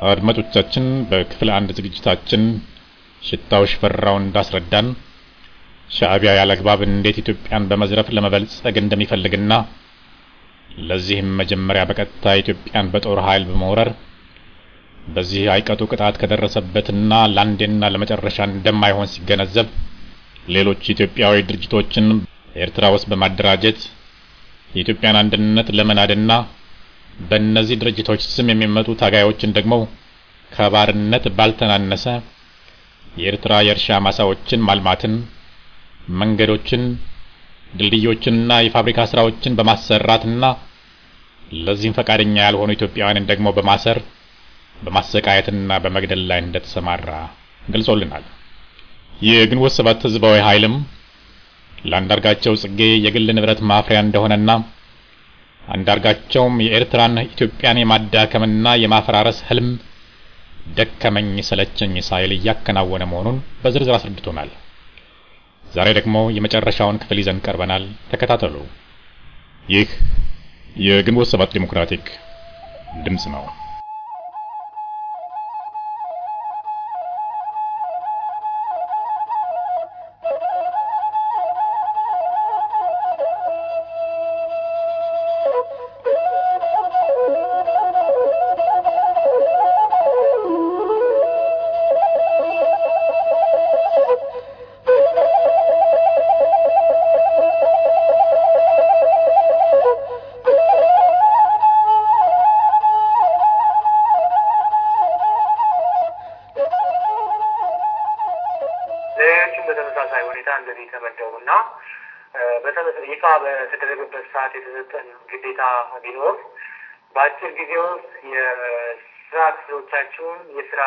አድማጮቻችን በክፍል አንድ ዝግጅታችን ሽታው ሽፈራው እንዳስረዳን ሻዕቢያ ያለአግባብ እንዴት ኢትዮጵያን በመዝረፍ ለመበልጸግ እንደሚፈልግና ለዚህም መጀመሪያ በቀጥታ ኢትዮጵያን በጦር ኃይል በመውረር በዚህ አይቀጡ ቅጣት ከደረሰበትና ለአንዴና ለመጨረሻ እንደማይሆን ሲገነዘብ ሌሎች ኢትዮጵያዊ ድርጅቶችን ኤርትራ ውስጥ በማደራጀት የኢትዮጵያን አንድነት ለመናድና በእነዚህ ድርጅቶች ስም የሚመጡ ታጋዮችን ደግሞ ከባርነት ባልተናነሰ የኤርትራ የእርሻ ማሳዎችን ማልማትን፣ መንገዶችን፣ ድልድዮችንና የፋብሪካ ስራዎችን በማሰራትና ለዚህም ፈቃደኛ ያልሆኑ ኢትዮጵያውያንን ደግሞ በማሰር በማሰቃየትና በመግደል ላይ እንደተሰማራ ገልጾልናል። የግንቦት ሰባት ህዝባዊ ኃይልም ለአንዳርጋቸው ጽጌ የግል ንብረት ማፍሪያ እንደሆነና አንዳርጋቸውም የኤርትራን ኢትዮጵያን የማዳከምና የማፈራረስ ህልም ደከመኝ ሰለቸኝ ሳይል እያከናወነ መሆኑን በዝርዝር አስረድቶናል። ዛሬ ደግሞ የመጨረሻውን ክፍል ይዘን ቀርበናል። ተከታተሉ። ይህ የግንቦት ሰባት ዲሞክራቲክ ድምፅ ነው። ሌሎችም በተመሳሳይ ሁኔታ እንደዚህ የተመደቡና ይፋ በተደረገበት ሰዓት የተሰጠን ግዴታ ቢኖር በአጭር ጊዜ ውስጥ የስራ ክፍሎቻችሁን የስራ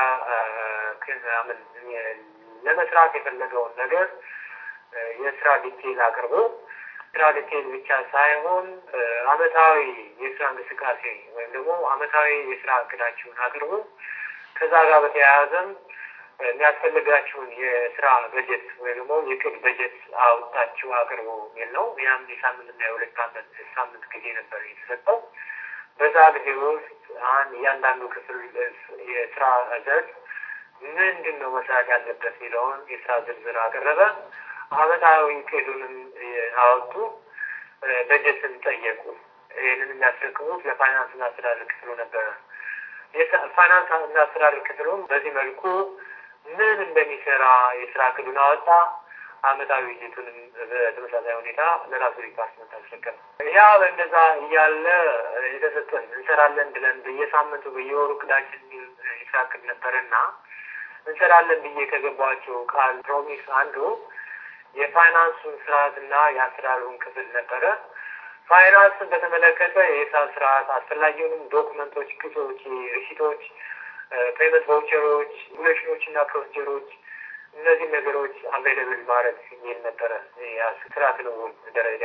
ምን ለመስራት የፈለገውን ነገር የስራ ዲቴል አቅርቦ ስራ ዲቴል ብቻ ሳይሆን አመታዊ የስራ እንቅስቃሴ ወይም ደግሞ አመታዊ የስራ እቅዳችሁን አቅርቦ ከዛ ጋር በተያያዘም የሚያስፈልጋችሁን የስራ በጀት ወይም ደግሞ የቅድ በጀት አውጣችሁ አቅርቦ የሚል ነው። ያም የሳምንትና የሁለት አመት ሳምንት ጊዜ ነበር የተሰጠው። በዛ ጊዜ ውስጥ አንድ እያንዳንዱ ክፍል የስራ ዘርፍ ምንድን ነው መስራት ያለበት የሚለውን የስራ ዝርዝር አቀረበ። አመታዊ ቅዱንም አወጡ። በጀትን ጠየቁ። ይህንን የሚያስረክቡት ለፋይናንስና አስተዳደር ክፍሉ ነበረ። ፋይናንስ እና አስተዳደር ክፍሉም በዚህ መልኩ ምን እንደሚሰራ የስራ እቅዱን አወጣ። አመታዊ ውይይቱንም በተመሳሳይ ሁኔታ ለራሱ ዲፓርትመንት አስረከበ። ያ በእንደዛ እያለ የተሰጠን እንሰራለን ብለን በየሳምንቱ በየወሩ እቅዳችን የሚል የስራ እቅድ ነበረና እንሰራለን ብዬ ከገባቸው ቃል ፕሮሚስ አንዱ የፋይናንሱን ስርዓትና የአስተዳደሩን ክፍል ነበረ። ፋይናንስን በተመለከተ የሂሳብ ስርዓት አስፈላጊውንም ዶክመንቶች፣ ቅጾች፣ ሪሲቶች፣ ፔመንት ቫውቸሮች፣ ሬጉሌሽኖች እና ፕሮሲጀሮች እነዚህ ነገሮች አቬይለብል ማድረግ የሚል ነበረ። ስራ ክንውን ደረጃ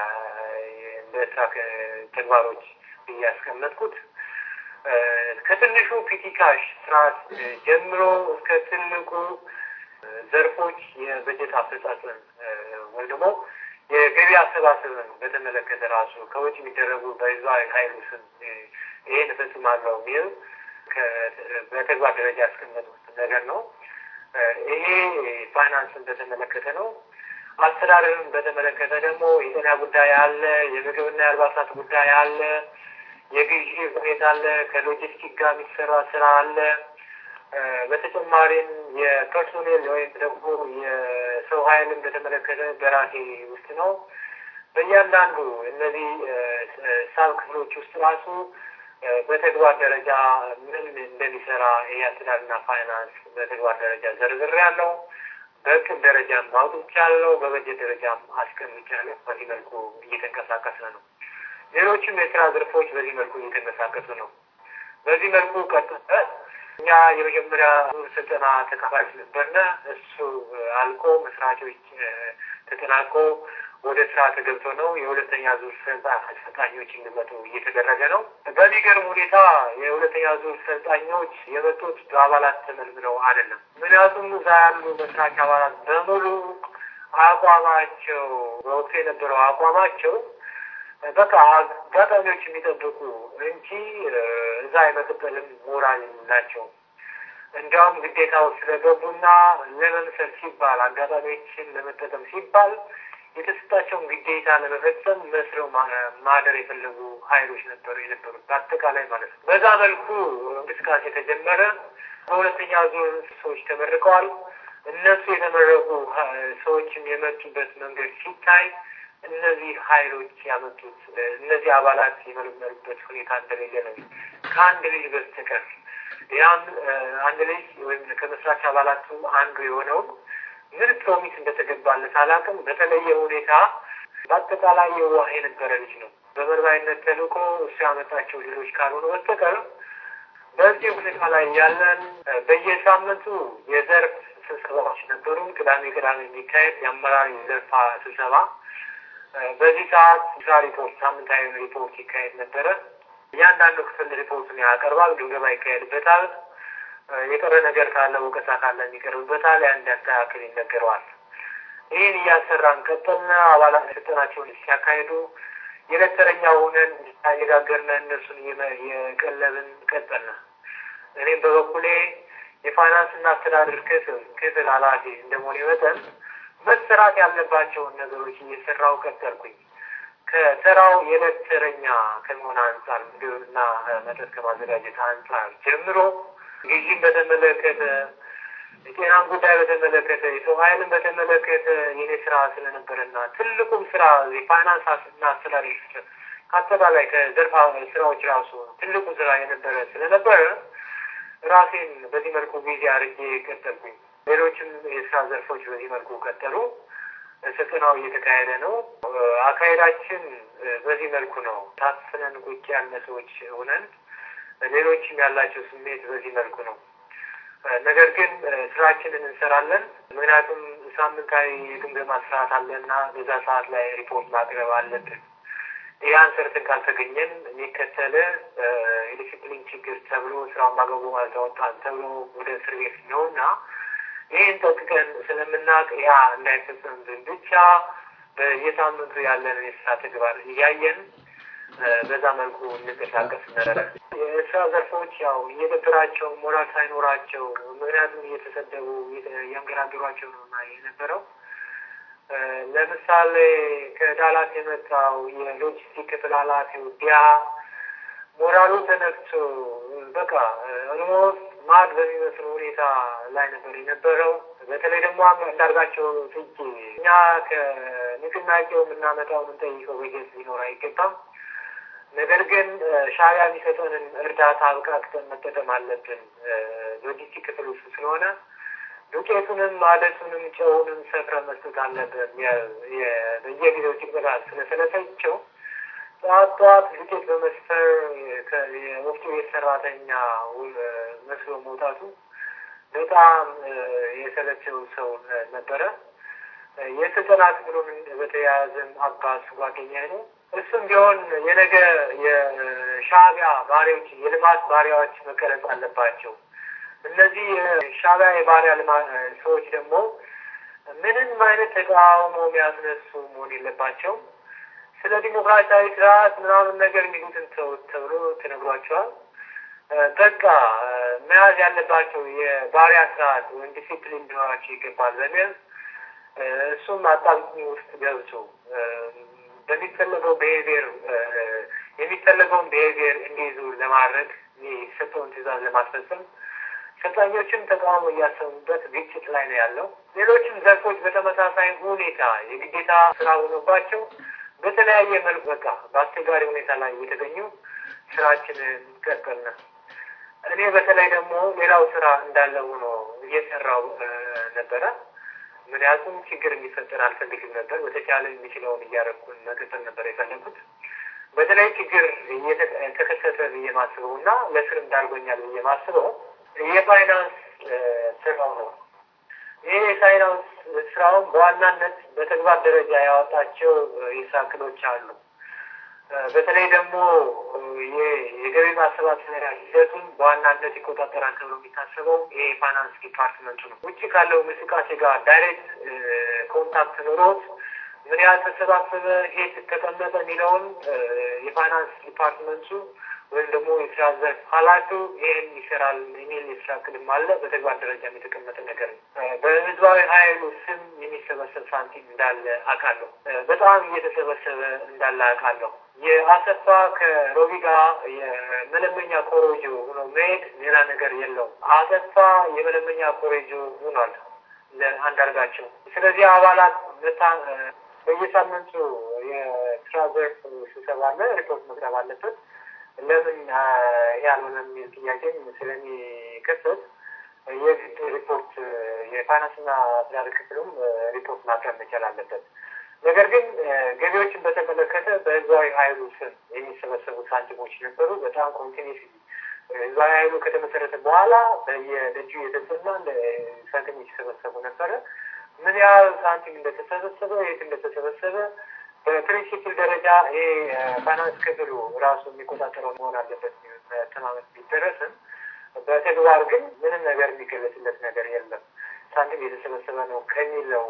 እንደ ስራ ተግባሮች እያስቀመጥኩት ከትንሹ ፒቲካሽ ስርዓት ጀምሮ እስከ ትልቁ ዘርፎች የበጀት አፈጻጸም ወይም ደግሞ የገቢ አሰባሰብን በተመለከተ ራሱ ከውጭ የሚደረጉ በህዝባዊ ኃይሉ ስም ይሄን እፈጽማለሁ የሚል በተግባር ደረጃ ያስቀመጡት ነገር ነው። ይሄ ፋይናንስን በተመለከተ ነው። አስተዳደርን በተመለከተ ደግሞ የጤና ጉዳይ አለ፣ የምግብና የአልባሳት ጉዳይ አለ፣ የግዢ ሁኔታ አለ፣ ከሎጂስቲክ ጋር የሚሰራ ስራ አለ። በተጨማሪም የፐርሶኔል ወይም ደግሞ የሰው ኃይልን በተመለከተ በራሴ ውስጥ ነው። በእያንዳንዱ እነዚህ ሳብ ክፍሎች ውስጥ ራሱ በተግባር ደረጃ ምን እንደሚሰራ ይህ አስተዳደርና ፋይናንስ በተግባር ደረጃ ዘርዝር ያለው በእቅድ ደረጃም አውጥቻለሁ፣ በበጀት ደረጃም አስቀምጫለሁ። በዚህ መልኩ እየተንቀሳቀሰ ነው። ሌሎችም የስራ ዘርፎች በዚህ መልኩ እየተንቀሳቀሱ ነው። በዚህ መልኩ ቀጥታ እኛ የመጀመሪያ ዙር ስልጠና ተካፋዮች ነበርነ። እሱ አልቆ መስራቾች ተጠናቆ ወደ ስራ ተገብቶ ነው የሁለተኛ ዙር ሰልጣኞች እንዲመጡ እየተደረገ ነው። በሚገርም ሁኔታ የሁለተኛ ዙር ሰልጣኞች የመጡት በአባላት ተመልምለው አይደለም። ምክንያቱም እዛ ያሉ መስራች አባላት በሙሉ አቋማቸው በወቅቱ የነበረው አቋማቸው በቃ አጋጣሚዎች የሚጠብቁ እንጂ እዛ የመቀጠልም ሞራል ናቸው። እንዲያውም ግዴታው ስለገቡና ለመምሰል ሲባል አጋጣሚዎችን ለመጠቀም ሲባል የተሰጣቸውን ግዴታ ለመፈጸም መስለው ማደር የፈለጉ ኃይሎች ነበሩ የነበሩት በአጠቃላይ ማለት ነው። በዛ መልኩ እንቅስቃሴ ተጀመረ። በሁለተኛ ዙር ሰዎች ተመርቀዋል። እነሱ የተመረቁ ሰዎችም የመጡበት መንገድ ሲታይ እነዚህ ኃይሎች ያመጡት እነዚህ አባላት የመለመሉበት ሁኔታ እንደሌለ ነው ከአንድ ልጅ በስተቀር ያም አንድ ልጅ ወይም ከመስራች አባላቱ አንዱ የሆነውን ምን ፕሮሚስ እንደተገባለት አላውቅም። በተለየ ሁኔታ በአጠቃላይ የዋህ የነበረ ልጅ ነው። በመርማሪነት ተልእኮ እሱ ያመጣቸው ልጆች ካልሆኑ በስተቀር በዚህ ሁኔታ ላይ ያለን በየሳምንቱ የዘርፍ ስብሰባዎች ነበሩ። ቅዳሜ ቅዳሜ የሚካሄድ የአመራር የዘርፋ ስብሰባ። በዚህ ሰዓት ስራ ሪፖርት፣ ሳምንታዊ ሪፖርት ይካሄድ ነበረ። እያንዳንዱ ክፍል ሪፖርቱን ያቀርባል፣ ግምገማ ይካሄድበታል። የቀረ ነገር ካለ ወቀሳ ካለ የሚቀርብበታል። ያን ያስተካክል ይነገረዋል። ይህን እያሰራን ቀጠልና አባላት ስልጠናቸውን ሲያካሂዱ የዕለት ተረኛ ሆነን እያነጋገርን እነሱን የቀለብን ቀጠልና እኔም በበኩሌ የፋይናንስና አስተዳደር ክፍል ክፍል ኃላፊ እንደመሆኔ መጠን መሰራት ያለባቸውን ነገሮች እየሰራው ቀጠልኩኝ። ከተራው የዕለት ተረኛ ከመሆን አንጻር ምግብና መጠጥ ከማዘጋጀት አንጻር ጀምሮ ግዢን በተመለከተ የጤናን ጉዳይ በተመለከተ የሰው ኃይልን በተመለከተ የኔ ስራ ስለነበረና ትልቁም ስራ የፋይናንስ እና አስተዳደር ከአጠቃላይ ከዘርፋ ስራዎች ራሱ ትልቁ ስራ የነበረ ስለነበረ ራሴን በዚህ መልኩ ጊዜ አድርጌ ቀጠልኩኝ። ሌሎችም የስራ ዘርፎች በዚህ መልኩ ቀጠሉ። ስልጠናው እየተካሄደ ነው። አካሄዳችን በዚህ መልኩ ነው። ታፍነን ቁጭ ያለ ሰዎች ሆነን ሌሎችም ያላቸው ስሜት በዚህ መልኩ ነው። ነገር ግን ስራችንን እንሰራለን። ምክንያቱም ሳምንታዊ የግምገማ ስርዓት አለና በዛ ሰዓት ላይ ሪፖርት ማቅረብ አለብን። ያን ሰርተን ካልተገኘን የሚከተል የዲሲፕሊን ችግር ተብሎ ስራውን ማገቡ አልተወጣን ተብሎ ወደ እስር ቤት ነው እና ይህን ጠቅቀን ስለምናውቅ ያ እንዳይፈጸምብን ብቻ በየሳምንቱ ያለን የስራ ተግባር እያየን በዛ መልኩ እንንቀሳቀስ ነበረ። የስራ ዘርፎች ያው እየደበራቸው ሞራል ሳይኖራቸው ምክንያቱም እየተሰደቡ እያንገራገሯቸው ነው እና የነበረው ለምሳሌ ከዳላት የመጣው የሎጂስቲክ ክፍል ኃላፊው ዲያ ሞራሉ ተነክቶ በቃ ኦልሞስት ማድ በሚመስል ሁኔታ ላይ ነበር የነበረው። በተለይ ደግሞ እንዳርጋቸው ፍጅ እኛ ከንቅናቄው የምናመጣው የምንጠይቀው በጀት ሊኖር አይገባም። ነገር ግን ሻዕቢያ የሚሰጠንን እርዳታ አብቃቅተን መጠቀም አለብን። ሎጂስቲክ ክፍል ውስጥ ስለሆነ ዱቄቱንም አደሱንም ጨውንም ሰፍረ መስጠት አለብን። በየጊዜው ጭቅበታ ስለሰለሰቸው ጠዋት ጠዋት ዱቄት በመስፈር የወፍጮ ቤት ሰራተኛ መስሎ መውጣቱ በጣም የሰለቸው ሰው ነበረ። የስልጠና ክፍሉን በተያያዘም አባስ ጓደኛ ነው። እሱም ቢሆን የነገ የሻዕቢያ ባሪያዎች የልማት ባሪያዎች መቀረጽ አለባቸው። እነዚህ ሻዕቢያ የባሪያ ሰዎች ደግሞ ምንም አይነት ተቃውሞ የሚያስነሱ መሆን የለባቸውም። ስለ ዲሞክራሲያዊ ስርዓት ምናምን ነገር የሚሉትን ተውት ተብሎ ተነግሯቸዋል። በቃ መያዝ ያለባቸው የባሪያ ስርዓት ወይም ዲሲፕሊን ሊኖራቸው ይገባል በሚል እሱም አጣብቂኝ ውስጥ ገብቶ በሚፈለገው ብሄቪየር የሚፈለገውን ብሄቪየር እንዲይዙ ለማድረግ የተሰጠውን ትዕዛዝ ለማስፈጸም ሰልጣኞችም ተቃውሞ እያሰሙበት ግጭት ላይ ነው ያለው። ሌሎችም ዘርፎች በተመሳሳይ ሁኔታ የግዴታ ስራ ሆኖባቸው በተለያየ መልኩ በቃ በአስቸጋሪ ሁኔታ ላይ እየተገኙ ስራችንን ቀጠልና እኔ በተለይ ደግሞ ሌላው ስራ እንዳለ ሆኖ እየሰራው ነበረ። ምክንያቱም ችግር እንዲፈጠር አልፈልግም ነበር። በተቻለ የሚችለውን እያደረኩን መቀጠል ነበር የፈለጉት። በተለይ ችግር ተከሰተ ብዬ ማስበው እና ለስር እንዳርጎኛል ብዬ ማስበው የፋይናንስ ስራው ነው። ይህ የፋይናንስ ስራውን በዋናነት በተግባር ደረጃ ያወጣቸው የስራ እቅዶች አሉ። በተለይ ደግሞ የገቢ ማሰባሰቢያ ሂደቱን በዋናነት ይቆጣጠራል ተብሎ የሚታሰበው ይሄ የፋይናንስ ዲፓርትመንቱ ነው። ውጭ ካለው እንቅስቃሴ ጋር ዳይሬክት ኮንታክት ኖሮት ምን ያህል ተሰባሰበ፣ የት ተቀመጠ የሚለውን የፋይናንስ ዲፓርትመንቱ ወይም ደግሞ የስራ ዘርፍ ኃላፊው ይህን ይሰራል የሚል የስራ ቅድም አለ። በተግባር ደረጃ የተቀመጠ ነገር ነው። በህዝባዊ ኃይሉ ስም የሚሰበሰብ ሳንቲም እንዳለ አውቃለሁ። በጣም እየተሰበሰበ እንዳለ አውቃለሁ። የአሰፋ ከሮቢ ጋር የመለመኛ ኮሮጆ ሆኖ መሄድ ሌላ ነገር የለውም። አሰፋ የመለመኛ ኮሮጆ ሆኗል ለአንዳርጋቸው። ስለዚህ አባላት በየሳምንቱ የስራ ዘርፍ ስብሰባ አለ፣ ሪፖርት መቅረብ አለበት። ለምን ያልሆነ የሚል ጥያቄም ስለሚከሰት የግድ ሪፖርት የፋይናንስና አስተዳደር ክፍሉም ሪፖርት ማቅረብ መቻል አለበት። ነገር ግን ገቢዎችን በተመለከተ በህዝባዊ ኃይሉ ስም የሚሰበሰቡ ሳንቲሞች ነበሩ። በጣም ኮንቲኒስ ህዝባዊ ኃይሉ ከተመሰረተ በኋላ በየደጁ የተሰማ ሳንቲሞች ይሰበሰቡ ነበረ። ምን ያህል ሳንቲም እንደተሰበሰበ የት እንደተሰበሰበ በፕሪንሲፕል ደረጃ ይሄ ፋይናንስ ክፍሉ ራሱ የሚቆጣጠረው መሆን አለበት ተማመን ቢደረስም በተግባር ግን ምንም ነገር የሚገለጽለት ነገር የለም። ሳንቲም የተሰበሰበ ነው ከሚለው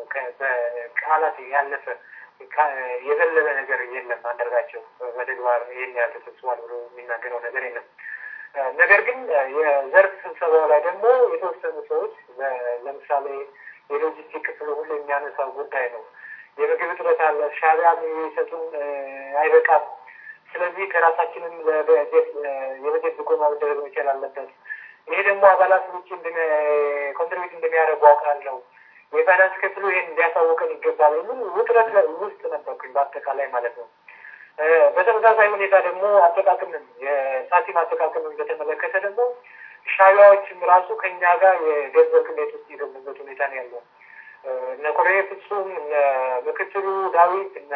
በቃላት ያለፈ የዘለለ ነገር የለም። አንዳርጋቸው በተግባር ይህን ያህል ተሰብስቧል ብሎ የሚናገረው ነገር የለም። ነገር ግን የዘርፍ ስብሰባው ላይ ደግሞ የተወሰኑ ሰዎች ለምሳሌ የሎጂስቲክ ክፍሉ ሁሉ የሚያነሳው ጉዳይ ነው። የምግብ እጥረት አለ። ሻዕቢያ የሚሰጡን አይበቃም። ስለዚህ ከራሳችንም የበጀት ድጎማ መደረግ መቻል አለበት። ይሄ ደግሞ አባላት ውጭ ኮንትሪቢዩት እንደሚያደርጉ አውቃለሁ። የፋይናንስ ክፍሉ ይህን እንዲያሳውቀን ይገባል የሚል ውጥረት ውስጥ ነበርኩኝ በአጠቃላይ ማለት ነው። በተመሳሳይ ሁኔታ ደግሞ አጠቃቅምን የሳንቲም አጠቃቅምን በተመለከተ ደግሞ ሻዕቢያዎችም ራሱ ከኛ ጋር የገንዘብ ቅሌት ውስጥ የገቡበት ሁኔታ ነው ያለው። እነ ኮሎኔል ፍጹም፣ እነ ምክትሉ ዳዊት፣ እነ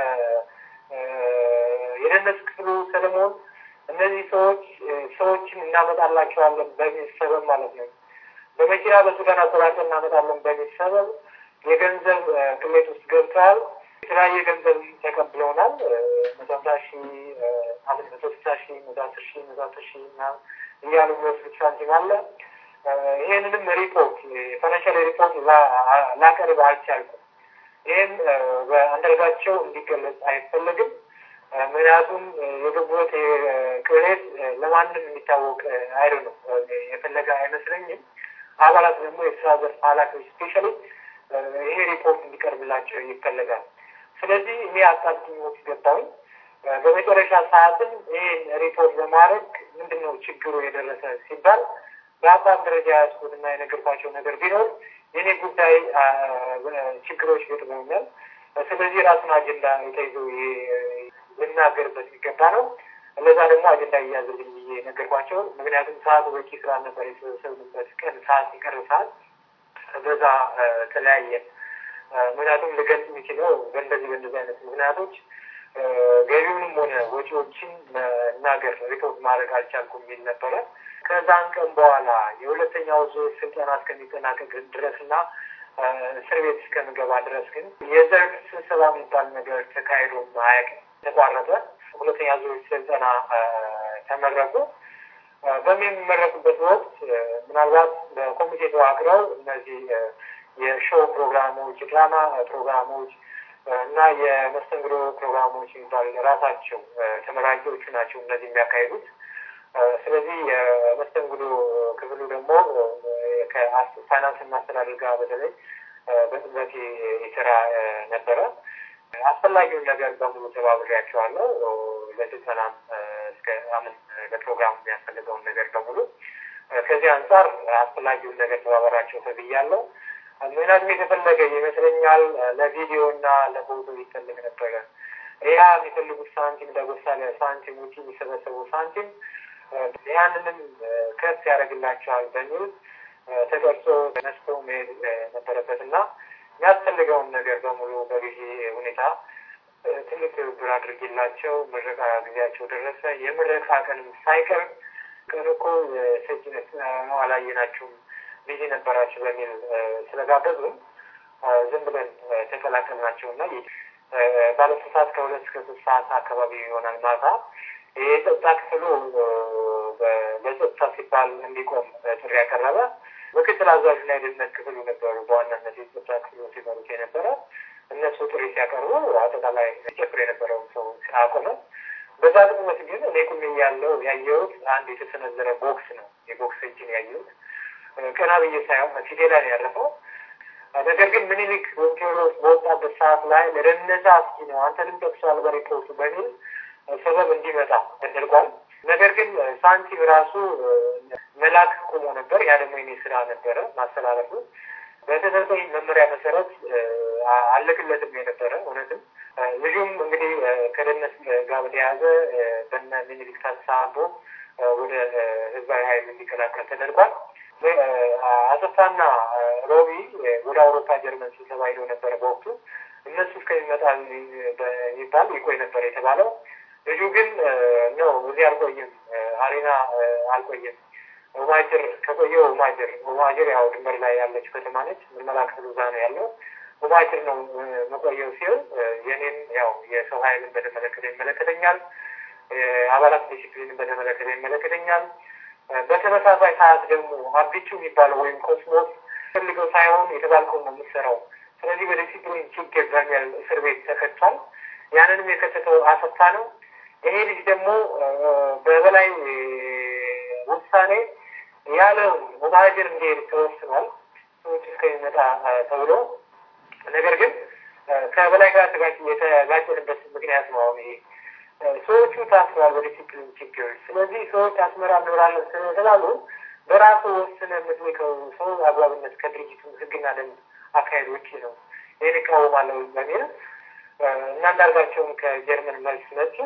የደህንነት ክፍሉ ሰለሞን እነዚህ ሰዎች ሰዎችን እናመጣላቸዋለን በሚል ሰበብ ማለት ነው በመኪና በሱዳን አቆራርጠን እናመጣለን በሚል ሰበብ የገንዘብ ቅሌት ውስጥ ገብተዋል። የተለያየ ገንዘብ ተቀብለውናል። መቶ ሀምሳ ሺ መቶ ስልሳ ሺ መቶ አስር ሺ መቶ አስር ሺ እና እያሉ የሚወስዱት ሳንቲም አለ። ይሄንንም ሪፖርት የፋይናንሻል ሪፖርት ላቀርብ አልቻልኩም። ይህም በአንዳርጋቸው እንዲገለጽ አይፈለግም። ምክንያቱም የገቡት ቅሌት ለማንም የሚታወቅ አይደ ነው የፈለገ አይመስለኝም። አባላት ደግሞ የስራ ዘርፍ ኃላፊዎች ስፔሻሊ ይሄ ሪፖርት እንዲቀርብላቸው ይፈለጋል። ስለዚህ እኔ አጣብቂኝ ውስጥ ገባሁኝ። በመጨረሻ ሰዓትም ይህን ሪፖርት ለማድረግ ምንድን ነው ችግሩ የደረሰ ሲባል በአቋም ደረጃ ያዝኩትና የነገርኳቸው ነገር ቢኖር የኔ ጉዳይ ችግሮች ገጥመውኛል። ስለዚህ ራሱን አጀንዳ የተይዞ ልናገርበት የሚገባ ነው። እነዛ ደግሞ አጀንዳ እያዝልኝ ብዬ ነገርኳቸው። ምክንያቱም ሰዓቱ በቂ ስላልነበር የተሰበሰብንበት ቀን ሰዓት የቀረው ሰዓት በዛ ተለያየ። ምክንያቱም ልገልጽ የሚችለው በእንደዚህ በእንደዚህ አይነት ምክንያቶች ገቢውንም ሆነ ወጪዎችን መናገር ሪፖርት ማድረግ አልቻልኩም የሚል ነበረ። ከዛን ቀን በኋላ የሁለተኛው ዙር ስልጠና እስከሚጠናቀቅ ድረስና እስር ቤት እስከምገባ ድረስ ግን የዘርፍ ስብሰባ የሚባል ነገር ተካሂዶ አያውቅም። ተቋረጠ። ሁለተኛ ዙር ስልጠና ተመረቁ። በሚመረቁበት ወቅት ምናልባት በኮሚቴ ተዋቅረው እነዚህ የሾው ፕሮግራሞች፣ የድራማ ፕሮግራሞች እና የመስተንግዶ ፕሮግራሞች የሚባሉ ራሳቸው ተመራቂዎቹ ናቸው እነዚህ የሚያካሂዱት። ስለዚህ የመስተንግዶ ክፍሉ ደግሞ ከፋይናንስ እና አስተዳደር ጋር በተለይ በጥበት የስራ ነበረ። አስፈላጊውን ነገር በሙሉ ተባብሬያቸዋለሁ። ለስልጠናም እስከ አምን ለፕሮግራሙ የሚያስፈልገውን ነገር በሙሉ ከዚህ አንጻር አስፈላጊውን ነገር ተባበራቸው ተብያለሁ። ምክንያቱም የተፈለገ ይመስለኛል ለቪዲዮ እና ለፎቶ ይፈልግ ነበረ። ያ የሚፈልጉት ሳንቲም ለጎሳ ሳንቲም ውጭ የሚሰበሰቡ ሳንቲም ያንንም ከፍ ያደርግላቸዋል በሚል ተቀርጾ ተነስቶ መሄድ ነበረበት እና የሚያስፈልገውን ነገር በሙሉ በጊዜ ሁኔታ ትልቅ ትብብር አድርጌላቸው ምረቃ ጊዜያቸው ደረሰ። የምረቃ ቀንም ሳይቀር ቀን እኮ ሰጅነት ነው አላየናችሁም ቢዚ ነበራችሁ በሚል ስለጋበዙም ዝም ብለን ተቀላቀልናቸው እና ባለሶስት ሰዓት ከሁለት እስከ ሶስት ሰዓት አካባቢ ይሆናል ማታ የጸጥታ ክፍሉ ለጸጥታ ሲባል እንዲቆም ጥሪ ያቀረበ ምክትል አዛዥና የደህንነት ክፍሉ ነበሩ። በዋናነት የጸጥታ ክፍሉ ሲመሩት የነበረ እነሱ ጥሪ ሲያቀርቡ አጠቃላይ ጨፍር የነበረውን ሰው አቆመ። በዛ ጥቅመት ግን እኔ ቁሜ ያለው ያየሁት አንድ የተሰነዘረ ቦክስ ነው። የቦክስ እጅን ያየሁት ቀና ብዬ ሳይሆን ፊቴ ላይ ነው ያረፈው። ነገር ግን ምኒልክ ወይም ቴዎድሮስ በወጣበት ሰዓት ላይ ለደህንነት አስጊ ነው አንተንም ጠቅሷል በሪፖርቱ በሚል ሰበብ እንዲመጣ ተደርጓል። ነገር ግን ሳንቲም ራሱ መላክ ቆሞ ነበር። ያ ደግሞ የኔ ስራ ነበረ ማስተላለፉ። በተሰጠኝ መመሪያ መሰረት አለቅለትም የነበረ እውነትም ልጁም እንግዲህ ከደህንነት ጋር በተያያዘ በነ ሚኒሊክ ተሳቦ ወደ ህዝባዊ ኃይል እንዲቀላቀል ተደርጓል። አሰፋና ሮቢ ወደ አውሮፓ ጀርመን ስብሰባ ሄደው ነበረ በወቅቱ እነሱ እስከሚመጣ ይባል ይቆይ ነበር የተባለው። ልጁ ግን ነው እዚህ አልቆይም፣ አሬና አልቆይም ኡማጅር ከቆየው ኡማጅር ኡማጅር ያው ድንበር ላይ ያለች ከተማ ነች። መመላከቱ እዛ ነው ያለው። ኡማጅር ነው መቆየው ሲሆን የኔን ያው የሰው ኃይልን በተመለከተ ይመለከተኛል። አባላት ዲሲፕሊንን በተመለከተ ይመለከተኛል። በተመሳሳይ ሰዓት ደግሞ አቢቹ የሚባለው ወይም ኮስሞስ ፈልገው ሳይሆን የተባልከው ነው የምትሰራው። ስለዚህ በዲሲፕሊን ችግር በሚል እስር ቤት ተከቷል። ያንንም የከተተው አሰፋ ነው። ይሄ ልጅ ደግሞ በበላይ ውሳኔ ያለ ሙባጅር እንዲሄድ ተወስኗል። ሰዎች እስከሚመጣ ተብሎ ነገር ግን ከበላይ ጋር የተጋጨንበት ምክንያት ነው። አሁን ይሄ ሰዎቹ ታስረዋል በዲሲፕሊን ችግር። ስለዚህ ሰዎች አስመራ እንኖራለን ስለተባሉ በራሱ ወስነ የምትልከው ሰው አግባብነት ከድርጅቱ ሕግና ደንብ አካሄድ ውጭ ነው። ይህን እቃወማለሁ በሚል እና አንዳርጋቸውን ከጀርመን መልስ መጡ።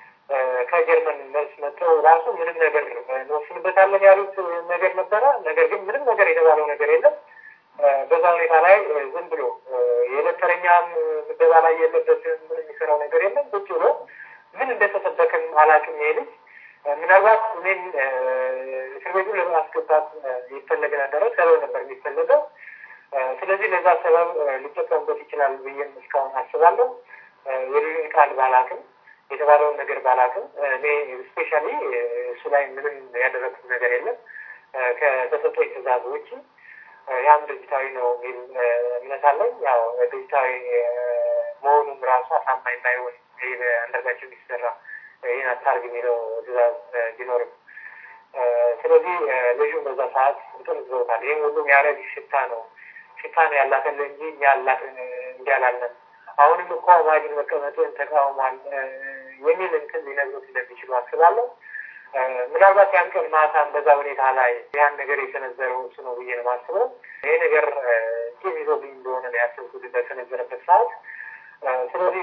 ከጀርመን መልስ መጥተው ራሱ ምንም ነገር እንወስንበታለን ያሉት ነገር ነበረ። ነገር ግን ምንም ነገር የተባለው ነገር የለም። በዛ ሁኔታ ላይ ዝም ብሎ የዕለት ተረኛም ምደባ ላይ የለበትም። ምን የሚሰራው ነገር የለም። ቁጭ ብሎ ምን እንደተሰበክም አላውቅም። ይሄ ልጅ ምናልባት እኔን እስር ቤቱ ለማስገባት ይፈለግ ነበረ። ሰበብ ነበር የሚፈለገው። ስለዚህ ለዛ ሰበብ ሊጠቀሙበት ይችላል ብዬም እስካሁን አስባለሁ። የልዩን ቃል ባላውቅም የተባለውን ነገር ባላውቅም እኔ ስፔሻሊ እሱ ላይ ምንም ያደረግኩት ነገር የለም ከተሰጠኝ ትዕዛዝ ውጭ። ያም ድርጅታዊ ነው የሚል እምነት አለኝ። ያው ድርጅታዊ መሆኑም ራሱ አሳማኝ ባይሆን ይህ በአንዳርጋቸው የሚሰራ ይህን አታርግ የሚለው ትዕዛዝ ቢኖርም ስለዚህ ልጁን በዛ ሰዓት እንትን ዝዘውታል። ይህም ሁሉም ያረግ ሽታ ነው ሽታ ነው ያላተለ እንጂ እኛ ያላት እንዲህ አላለም። አሁንም እኮ ማጅን መቀመጡን ተቃውሟል የሚል እንትን ሊነግሩት እንደሚችሉ አስባለሁ። ምናልባት ያን ቀን ማታም በዛ ሁኔታ ላይ ያን ነገር የሰነዘረው እሱ ነው ብዬ ነው የማስበው። ይሄ ነገር ቂም ይዞብኝ እንደሆነ ነው ያሰብኩት በተነዘረበት ሰዓት። ስለዚህ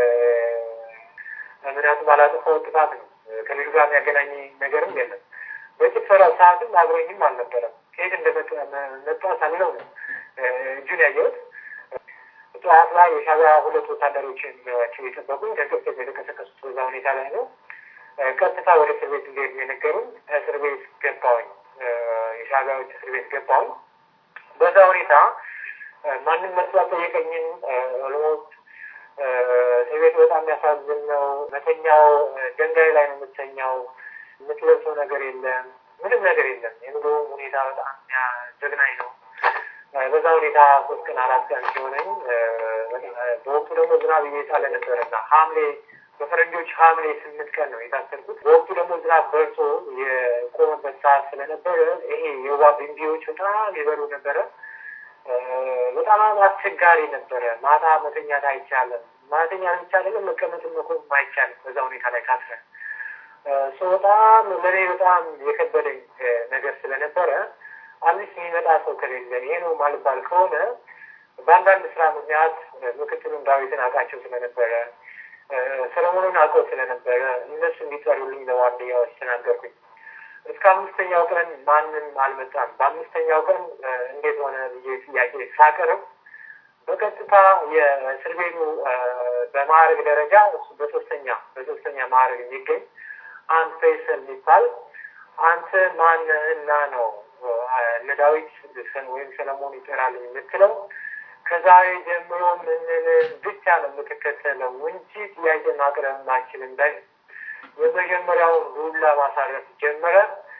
ምክንያቱም ባላጠፋው ጥፋት ነው። ከልጁ ጋር የሚያገናኝ ነገርም የለም። በጭፈራው ሰዓትም አብሮኝም አልነበረም። ከየት እንደመጣ ሳለው ነው እጁን ያየሁት። ጠዋት ላይ የሻዕቢያ ሁለት ወታደሮችን ናቸው የጠበቁኝ። ከግብጽ የተቀሰቀሱት በዛ ሁኔታ ላይ ነው። ቀጥታ ወደ እስር ቤት እንዲሄድ የነገሩኝ። እስር ቤት ገባሁኝ። የሻዕቢያዎች እስር ቤት ገባሁኝ። በዛ ሁኔታ ማንም መጥቶ አልጠየቀኝም። ኦልሞስት እስር ቤት በጣም የሚያሳዝን ነው። መተኛው ድንጋይ ላይ ነው የምተኛው። የምትለብሰው ነገር የለም፣ ምንም ነገር የለም። የኑሮ ሁኔታ በጣም ዘግናኝ ነው። በዛ ሁኔታ ሶስት ቀን አራት ቀን ሲሆነኝ በወቅቱ ደግሞ ዝናብ እየጣለ ነበረና ሐምሌ በፈረንጆች ሐምሌ ስምንት ቀን ነው የታሰርኩት። በወቅቱ ደግሞ ዝናብ በርሶ የቆመበት ሰዓት ስለነበረ ይሄ የወባ ቢንቢዎች በጣም ይበሉ ነበረ። በጣም አስቸጋሪ ነበረ። ማታ መተኛት አይቻልም። ማተኛት ብቻ አይደለም መቀመጥም መቆም አይቻልም። በዛ ሁኔታ ላይ ካስረ ሰው በጣም ለእኔ በጣም የከበደኝ ነገር ስለነበረ አዲስ የሚመጣ ሰው ከሌለ ይሄ ነው ማልባል ከሆነ በአንዳንድ ስራ ምክንያት ምክትሉን ዳዊትን አውቃቸው ስለነበረ ሰለሞኑን አውቀው ስለነበረ እነሱ እንዲጠሩልኝ ለዋርድያዎች ተናገርኩኝ። እስከ አምስተኛው ቀን ማንም አልመጣም። በአምስተኛው ቀን እንዴት ሆነ ብዬ ጥያቄ ሳቀርብ በቀጥታ የእስር ቤቱ በማዕረግ ደረጃ እሱ በሶስተኛ በሶስተኛ ማዕረግ የሚገኝ አንድ ፈይሰል የሚባል አንተ ማንህና ነው እነ ዳዊት ወይም ሰለሞን ይጠራልኝ የምትለው ከዛሬ ጀምሮ ምንን ብቻ ነው የምትከተለው እንጂ ጥያቄ ማቅረብ ማችልም በል የመጀመሪያውን ዱላ ማሳረፍ ጀመረ።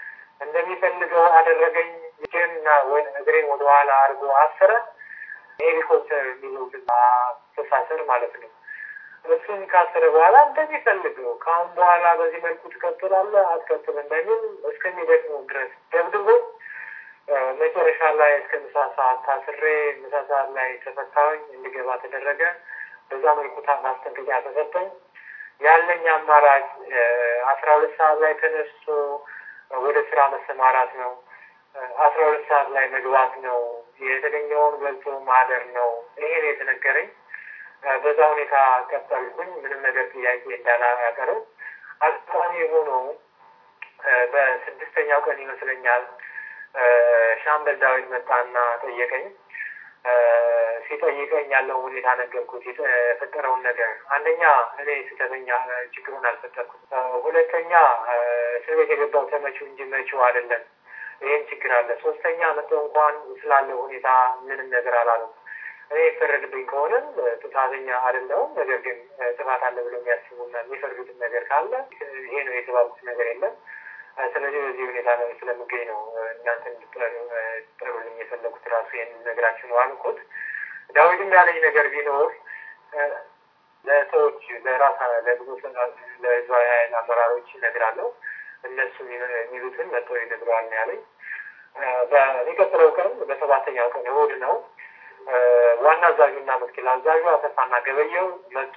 እንደሚፈልገው አደረገኝ። እጄንና ወይ እግሬን ወደኋላ አድርጎ አሰረ። ይሄ ሄሊኮፕተር የሚሉትን አስተሳሰር ማለት ነው። እሱን ካሰረ በኋላ እንደሚፈልገው ከአሁን በኋላ በዚህ መልኩ ትቀጥላለህ አትቀጥልም በሚል እስከሚደክመው ድረስ ደብድቦ መጨረሻ ላይ እስከ ምሳ ሰዓት ታስሬ ምሳ ሰዓት ላይ ተፈታሁኝ፣ እንዲገባ ተደረገ። በዛ መልኩ ማስጠንቀቂያ ተሰጠኝ። ያለኝ አማራጭ አስራ ሁለት ሰዓት ላይ ተነስቶ ወደ ስራ መሰማራት ነው። አስራ ሁለት ሰዓት ላይ መግባት ነው። የተገኘውን በልቶ ማደር ነው። ይሄን የተነገረኝ በዛ ሁኔታ ቀጠልኩኝ። ምንም ነገር ጥያቄ እንዳላቀርብ አጋጣሚ ሆኖ በስድስተኛው ቀን ይመስለኛል ሻምበል ዳዊት መጣና ጠየቀኝ። ሲጠይቀኝ ያለው ሁኔታ ነገርኩት፣ የተፈጠረውን ነገር። አንደኛ እኔ ስህተተኛ ችግሩን አልፈጠርኩም። ሁለተኛ እስር ቤት የገባው ተመቺው እንጂ መቺው አይደለም። ይህም ችግር አለ። ሶስተኛ መጥቶ እንኳን ስላለው ሁኔታ ምንም ነገር አላለም። እኔ የፈረድብኝ ከሆነም ጥፋተኛ አይደለሁም። ነገር ግን ጥፋት አለ ብለው የሚያስቡና የሚፈርዱትን ነገር ካለ ይሄ ነው የተባሉት ነገር የለም። ስለዚህ በዚህ ሁኔታ ነው ስለምገኝ ነው እናንተ እንድትጠሩልኝ የፈለጉት ራሱ ይህን ነገራችሁ ነው አልኩት። ዳዊትም ያለኝ ነገር ቢኖር ለሰዎች ለራሳ ለብዙ ለህዝባዊ ኃይል አመራሮች እነግራለሁ እነሱ የሚሉትን መጥተው ይነግረዋል ነው ያለኝ። በሚቀጥለው ቀን በሰባተኛው ቀን እሑድ ነው ዋና አዛዡና ምክትል አዛዡ አሰፋና ገበየው መጡ።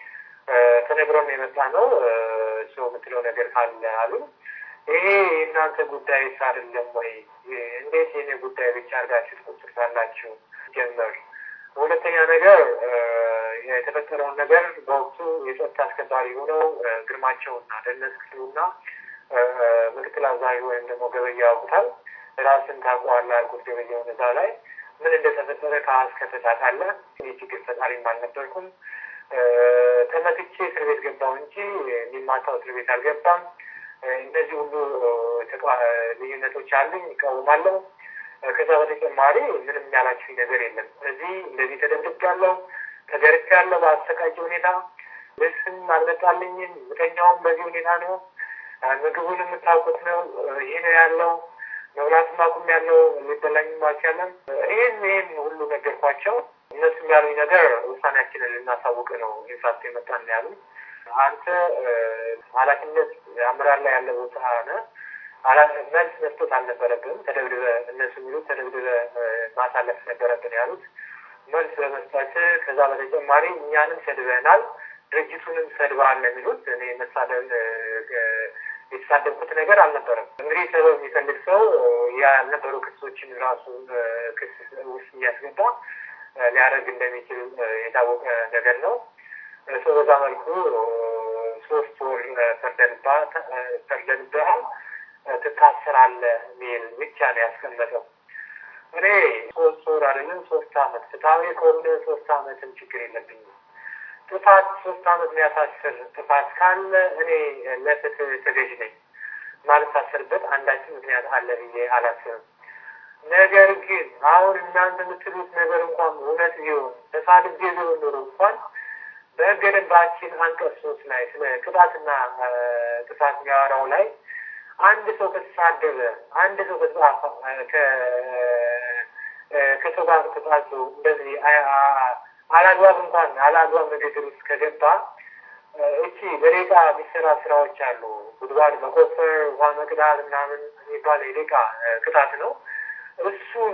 ተነግሮን የመጣ ነው ሰው የምትለው ነገር ካለ አሉ። ይሄ የእናንተ ጉዳይ አይደለም ወይ? እንዴት የኔ ጉዳይ ብቻ አድርጋችሁ ትቆጥሩታላችሁ? ጀመር። ሁለተኛ ነገር የተፈጠረውን ነገር በወቅቱ የጸጥታ አስከባሪ ሆነው ግርማቸውና ደህንነት ክፍሉና ምክትል አዛዡ ወይም ደግሞ ገበያ ያውቁታል። ራስን ታውቀዋለህ አልኩት። ገበያውን እዛ ላይ ምን እንደተፈጠረ ከአስከፈ ታውቃለህ። የችግር ፈጣሪም አልነበርኩም። ተመትቼ እስር ቤት ገባው እንጂ የሚማታው እስር ቤት አልገባም። እነዚህ ሁሉ ልዩነቶች አሉኝ፣ ይቃወማለሁ። ከዛ በተጨማሪ ምንም ያላችሁኝ ነገር የለም። እዚህ እንደዚህ ተደብድቤያለሁ፣ ተገርፌያለሁ በአሰቃቂ ሁኔታ። ልብስም አልመጣልኝም። ምተኛውም በዚህ ሁኔታ ነው። ምግቡን የምታውቁት ነው። ይህ ነው ያለው። መብላትም አቁም ያለው ሊበላኝም አልቻለም። ይህን ይህን ሁሉ ነገርኳቸው። እነሱም ያሉኝ ነገር ውሳኔያችንን ልናሳውቅ ነው ኢንፋክት የመጣን ያሉ አንተ ኃላፊነት አመራር ላይ ያለ ቦታ ነ መልስ መስጠት አልነበረብም። ተደብድበ እነሱ የሚሉት ተደብድበ ማሳለፍ ነበረብን ያሉት መልስ በመስጠት ከዛ በተጨማሪ እኛንም ሰድበናል፣ ድርጅቱንም ሰድበሃል የሚሉት እኔ መሳደብ የተሳደብኩት ነገር አልነበረም። እንግዲህ ሰበብ የሚፈልግ ሰው ያልነበሩ ክሶችን ራሱ ክስ ውስጥ እያስገባ ሊያደርግ እንደሚችል የታወቀ ነገር ነው። ሰው በዛ መልኩ ሶስት ወር ፈርደንብሃል፣ ትታሰራለህ ሚል ብቻ ነው ያስቀመጠው። እኔ ሶስት ወር አይደለም ሶስት አመት ፍትሐዊ ከሆነ ሶስት አመትም ችግር የለብኝም። ጥፋት ሶስት አመት የሚያሳስር ጥፋት ካለ እኔ ለፍትህ ተገዥ ነኝ። ማልታሰርበት አንዳችን ምክንያት አለ ብዬ አላስብም። ነገር ግን አሁን እናንተ የምትሉት ነገር እንኳን እውነት ቢሆን ተሳድቤ ቢሆን ኖሮ እንኳን በሕገ ደንባችን አንቀጽ ሶስት ላይ ስለ ቅጣትና ጥፋት የሚያወራው ላይ አንድ ሰው ከተሳደበ አንድ ሰው ከሰው ጋር ተጣልቶ እንደዚህ አላግባብ እንኳን አላግባብ ንግግር ውስጥ ከገባ እቺ በደቂቃ የሚሰራ ስራዎች አሉ። ጉድጓድ መቆፈር፣ ውሃ መቅዳት ምናምን የሚባል የደቂቃ ቅጣት ነው። እሱን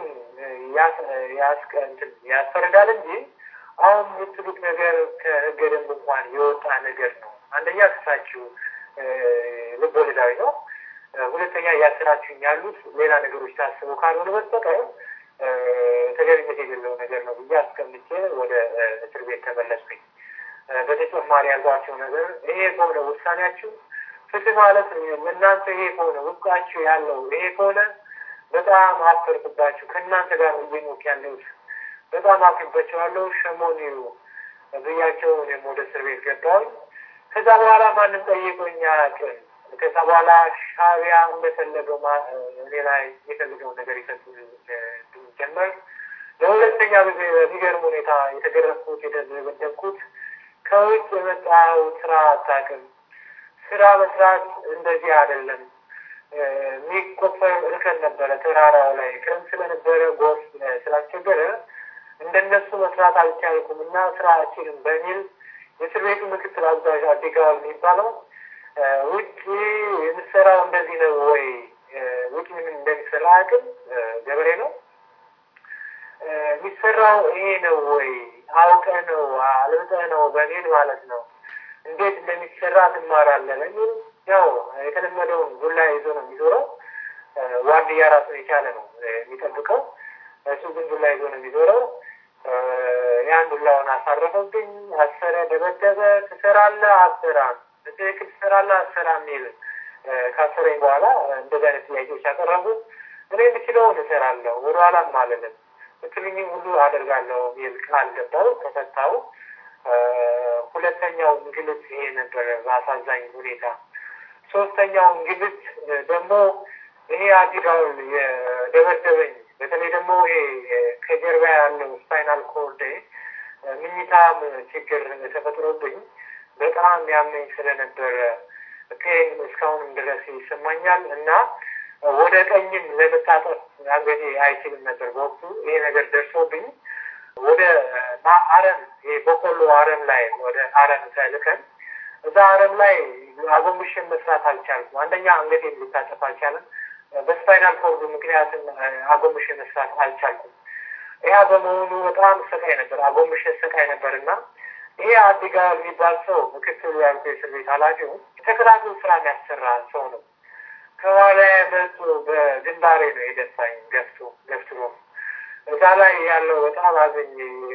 ያስፈርዳል እንጂ አሁን የምትሉት ነገር ከህገ ደንብ እንኳን የወጣ ነገር ነው። አንደኛ ክሳችሁ ልብ ወለዳዊ ነው። ሁለተኛ እያስራችሁኝ ያሉት ሌላ ነገሮች ታስቡ ካልሆነ በስተቀር ተገቢነት የሌለው ነገር ነው ብዬ አስቀምጬ ወደ እስር ቤት ተመለስኩኝ። በተጨማሪ ያልኳቸው ነገር ይሄ ከሆነ ውሳኔያችሁ ፍትህ ማለት እናንተ ይሄ ከሆነ ውስጣችሁ ያለው ይሄ ከሆነ በጣም አፈርኩባችሁ። ከእናንተ ጋር እየኖርኩ ያለሁት በጣም አፍርባቸዋለሁ። ሸሞኒው ብያቸው እኔም ወደ እስር ቤት ገባሁኝ። ከዛ በኋላ ማንም ጠይቆኝ አያውቅም። ከዛ በኋላ ሻዕቢያ እንደፈለገው እኔ ላይ የፈልገው ነገር ይፈጽም ጀመር። ለሁለተኛ ጊዜ በሚገርም ሁኔታ የተገረፍኩት የተደበደብኩት ከውጭ የመጣው ስራ አታውቅም። ስራ መስራት እንደዚህ አይደለም። የሚቆፈር እርከን ነበረ ተራራው ላይ ክረምት ስለነበረ ጎርፍ ስላስቸገረ እንደነሱ መስራት አልቻልኩም እና ስራ አልችልም በሚል የእስር ቤቱ ምክትል አዛዥ አዲጋው የሚባለው ውጭ የምትሰራው እንደዚህ ነው ወይ? ውጭ ምን እንደሚሰራ አያውቅም። ገበሬ ነው የሚሰራው ይሄ ነው ወይ? አውቀህ ነው አልብጠህ ነው በሚል ማለት ነው። እንዴት እንደሚሰራ ትማራለህ በሚል ያው የተለመደውን ዱላ ይዞ ነው የሚዞረው። ዋርድያ ራሱን የቻለ ነው የሚጠብቀው። እሱ ግን ዱላ ይዞ ነው የሚዞረው። ያን ዱላውን አሳረፈብኝ፣ አሰረ፣ ደበደበ። ትሰራለህ አትሰራም፣ በትክክል ትሰራለህ አትሰራም የሚል ካሰረኝ በኋላ እንደዚህ አይነት ጥያቄዎች ያቀረቡ እኔ የምችለውን እሰራለሁ፣ ወደኋላም አልልም፣ ምትልኝም ሁሉ አደርጋለሁ የሚል ቃል ገባው፣ ተፈታው። ሁለተኛው እንግልት ይሄ ነበረ በአሳዛኝ ሁኔታ። ሶስተኛው እንግልት ደግሞ ይሄ አዲጋውል የደበደበኝ በተለይ ደግሞ ይሄ ከጀርባ ያለው ስፓይናል ኮርድ ምኝታም ችግር ተፈጥሮብኝ በጣም ያመኝ ስለነበረ ፔን እስካሁንም ድረስ ይሰማኛል እና ወደ ቀኝም ለመታጠፍ አንገቴ አይችልም ነበር በወቅቱ ይሄ ነገር ደርሶብኝ ወደ አረም ይሄ በቆሎ አረም ላይ ወደ አረም ተልከን እዛ አረም ላይ አጎንብሽን መስራት አልቻልኩም። አንደኛ አንገቴን ሊታጠፍ አልቻለም። በስፓይናል ኮርዱ ምክንያትም አጎንብሽ መስራት አልቻልኩም። ያ በመሆኑ በጣም ሰቃይ ነበር፣ አጎንብሽ ሰቃይ ነበር እና ይሄ አዲጋ የሚባል ሰው ምክትሉ ያልኩ የእስር ቤት ኃላፊው ተከታትሎ ስራ የሚያሰራ ሰው ነው። ከኋላ መጡ በግንባሬ ነው የደፋኝ ገፍቶ ገፍትሮ እዛ ላይ ያለው በጣም አዘኝ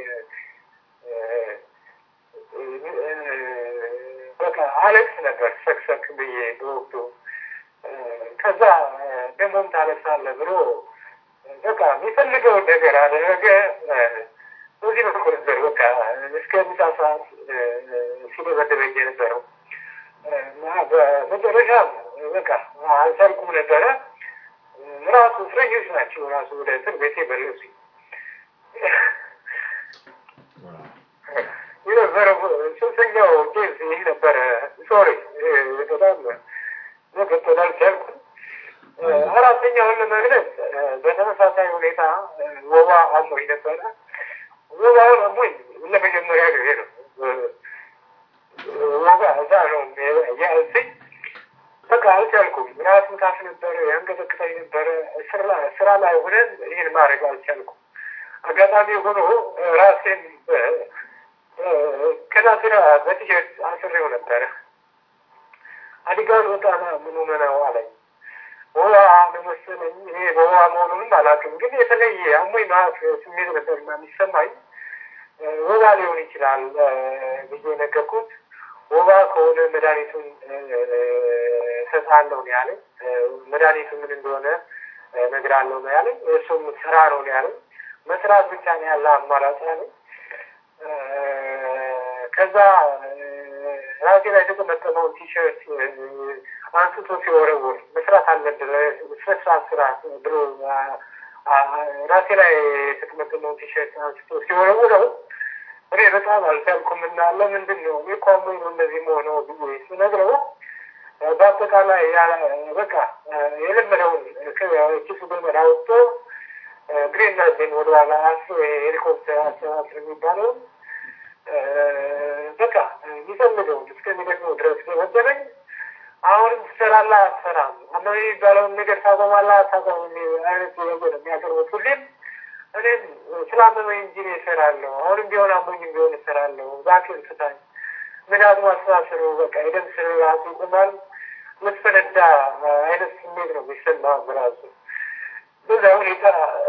በቃ አለቅስ ነበር ሰክሰክ ብዬ በወቅቱ ከዛ ደሞም ታለቅሳለህ ብሎ በቃ የሚፈልገው ነገር አደረገ። በዚህ በኩል ነበር በቃ እስከ ምሳ ሰዓት ሲደበደበኝ የነበረው እና በመጨረሻም በቃ አልቻልኩም ነበረ። ራሱ እስረኞች ናቸው ራሱ ወደ እስር ቤት የመለሱኝ የነበረው ሶስተኛው ኬዝ ይህ ነበረ። ሶሪ በጣም መቀጠል አልቻልኩም። አራተኛውን ለመግለጽ በተመሳሳይ ሁኔታ ወባ አሞኝ ነበረ። ወባውን አሞኝ ለመጀመሪያ ጊዜ ነው። ወባ እዛ ነው ያልኩኝ። በቃ አልቻልኩም። ራስ ምታት ነበረ፣ ያንቀጠቅጠኝ ነበረ። ስራ ላይ ሆነን ይህን ማድረግ አልቻልኩም። አጋጣሚ ሆኖ ራሴን ከናስራ በቲሸርት አስሬው ነበረ። አዲጋን ወጣና ምን ሆነው አለኝ። ወባ ነው መሰለኝ። ይሄ በወባ መሆኑንም አላውቅም፣ ግን የተለየ አሞኝ ማት ስሜት ነበርና የሚሰማኝ ወባ ሊሆን ይችላል ብዬ ነገርኩት። ወባ ከሆነ መድኃኒቱን እሰጥሃለሁ ነው ያለኝ። መድኃኒቱ ምን እንደሆነ እነግርሃለሁ ነው ያለኝ። እሱም ስራ ነው ነው ያለኝ። መስራት ብቻ ነው ያለ አማራጭ ያለኝ። ከዛ ራሴ ላይ የተጠመጠመውን ቲሸርት አንስቶ ሲወረውር መስራት አለብህ ስነስርዓት ስራ ብሎ ራሴ ላይ የተጠመጠመውን ቲሸርት አንስቶ ሲወረውረው እኔ በጣም አልቻልኩም እና ለምንድን ነው እኔ እኮ አሞኝ ነው እንደዚህ መሆነው ብዬ ስነግረው በአጠቃላይ በቃ የለመደውን ኪሱ ገመድ አውጥቶ ግሬና ዜን ወደኋላ አስሮ ሄሊኮፕተር አሰባስር የሚባለው በቃ የሚፈልገውን እስከሚደግመው ድረስ ደበደበኝ። አሁንም ትሰራለህ አትሰራም፣ አመመኝ የሚባለውን ነገር ታቆማለህ አታቆም አይነት ጥያቄ ነው የሚያቀርቡት ሁሌም። እኔም ስላመመኝ እንጂ እኔ እሰራለሁ፣ አሁንም ቢሆን አሞኝም ቢሆን እሰራለሁ፣ እባክህን ፍታኝ። ምክንያቱም አስተሳሰሩ በቃ የደም ስር ራሱ ይቆማል፣ ልትፈነዳ አይነት ስሜት ነው የሚሰማ በራሱ በዛ ሁኔታ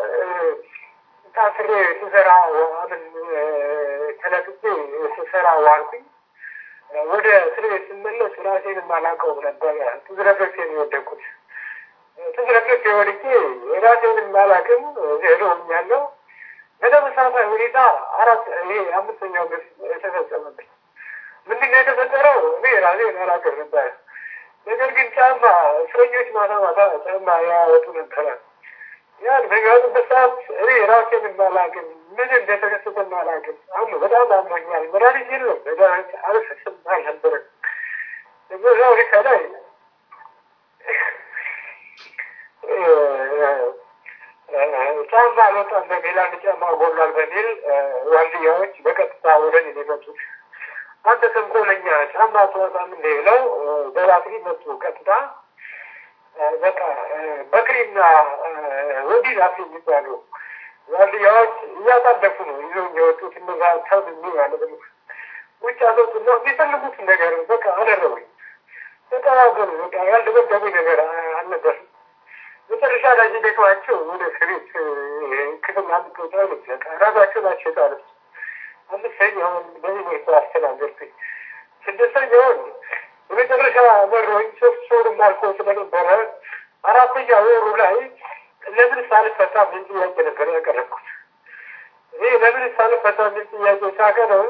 ታስሬ ስሰራ ምን ተለቅቄ ስሰራ ዋልኩኝ። ወደ እስር ቤት ስመለስ ራሴን የማላውቀው ነበረ። ትዝረፍረፌ ነው የወደቅኩት። ትዝረፍረፌ ወድቄ ራሴን የማላውቅም ሄዶኛለሁ። በተመሳሳይ ሁኔታ አራት ይሄ አምስተኛው ግፍ ተፈጸመብኝ። ምንድን ነው የተፈጠረው? እኔ ራሴን አላውቅም ነበረ። ነገር ግን ጫማ እስረኞች ማታ ማታ ጫማ ያወጡ ነበረ። ያን በሚያወጡበት ሰዓት እኔ ራሴን የማላውቅም ምን እንደተከሰተ የማላውቅም አሁ በጣም አሞኛል። መድኃኒት የለም መድኃኒት አልሰጥም አልነበረም። በዛ ሁኔታ ላይ ጫማ አልወጣም በሚል አንድ ጫማ ጎሏል በሚል ዋልድያዎች በቀጥታ ወደ እኔ የመጡት። አንተ ተንኮለኛ ጫማ አትወጣም እንደ ብለው በባትሪ መጡ። ቀጥታ በቃ በክሪና ወዲህ ዛፍ የሚባሉ ዋልድያዎች እያጣደፉ ነው ይዘው የወጡት እነዛ ሰብ የሚ ማለት ነው። ውጭ አሰጡ ነው የሚፈልጉትን ነገር በቃ አደረጉኝ። ተቀባበሉ። በቃ ያልደበደቡኝ ነገር አልነበርም። መጨረሻ ላይ ደክማቸው ወደ እስር ቤት ክፍል አንድ ቁጥር በቃ ራሳቸው ናቸው የጣሉት። አምስተኛውን በዚህ መልኩ አስተናገርኩኝ። ስድስተኛውን የመጨረሻ መሮኝ ሶስት ወርም አልፎ ስለነበረ አራተኛ ወሩ ላይ ለምን ሳልፈታ ምን ጥያቄ ነበር ያቀረብኩት። ይህ ለምን ሳልፈታ ምን ጥያቄ ሳቀረብ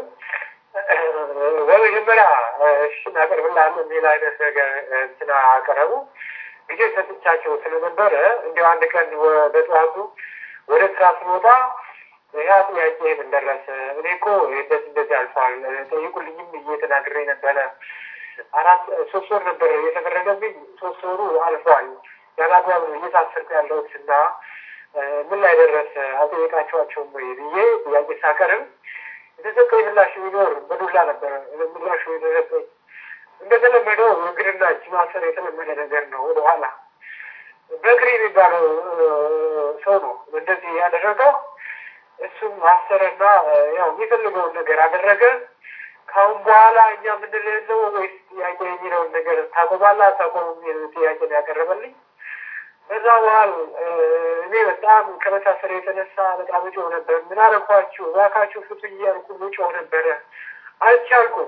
በመጀመሪያ እሺ እናቀርብልሃለን የሚል አይነት ነገር እንትና አቀረቡ። ጊዜ ሰጥቻቸው ስለነበረ እንዲያው አንድ ቀን በጠዋቱ ወደ ስራ ስንወጣ ያ ጥያቄ ምን ደረሰ? እኔ እኮ እንደዚህ እንደዚህ አልፏል ጠይቁልኝም ብዬ ተናግሬ ነበረ። አራት ሶስት ወር ነበር የተፈረደብኝ። ሶስት ወሩ አልፏል። ያላግባብ ነው እየታሰርኩ ያለሁት እና ምን ላይ ደረሰ አልጠየቃቸዋቸውም ወይ ብዬ ጥያቄ ሳቀርብ የተሰጠኝ ምላሽ ቢኖር በዱላ ነበረ ምላሹ የደረሰኝ። እንደተለመደው እግርና እጅ ማሰር የተለመደ ነገር ነው። ወደኋላ በእግር የሚባለው ሰው ነው እንደዚህ ያደረገው። እሱም አሰረና ያው የሚፈልገውን ነገር አደረገ። ከአሁን በኋላ እኛ የምንለው ወይስ ጥያቄ የሚለውን ነገር ታቆማላ ታቆም የሚል ጥያቄ ነው ያቀረበልኝ። በዛ በኋላ እኔ በጣም ከመታሰር የተነሳ በጣም እጮህ ነበር። ምን አረኳችሁ እባካችሁ ፍቱኝ እያልኩ እጮህ ነበረ። አልቻልኩም።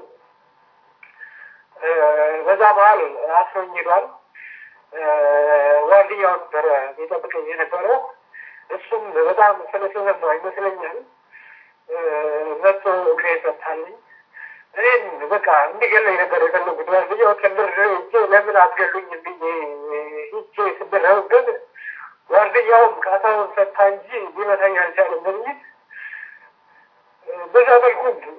በዛ መሀል አስሮኝ ሄዷል። ዋልድያው ነበረ የጠብቀኝ የነበረው። እሱም በጣም ስለተሰማ ይመስለኛል መጥቶ እግሬ ፈታልኝ። እኔም በቃ እንዲገለኝ ነበር የፈለጉት። ዋልድያው ከምር እጄ ለምን አትገሉኝ ብዬ ሂጄ ስደረብበት ዋልድያውም ቃታውን ፈታ እንጂ ሊመታኝ አልቻለም በሚል በዛ መልኩ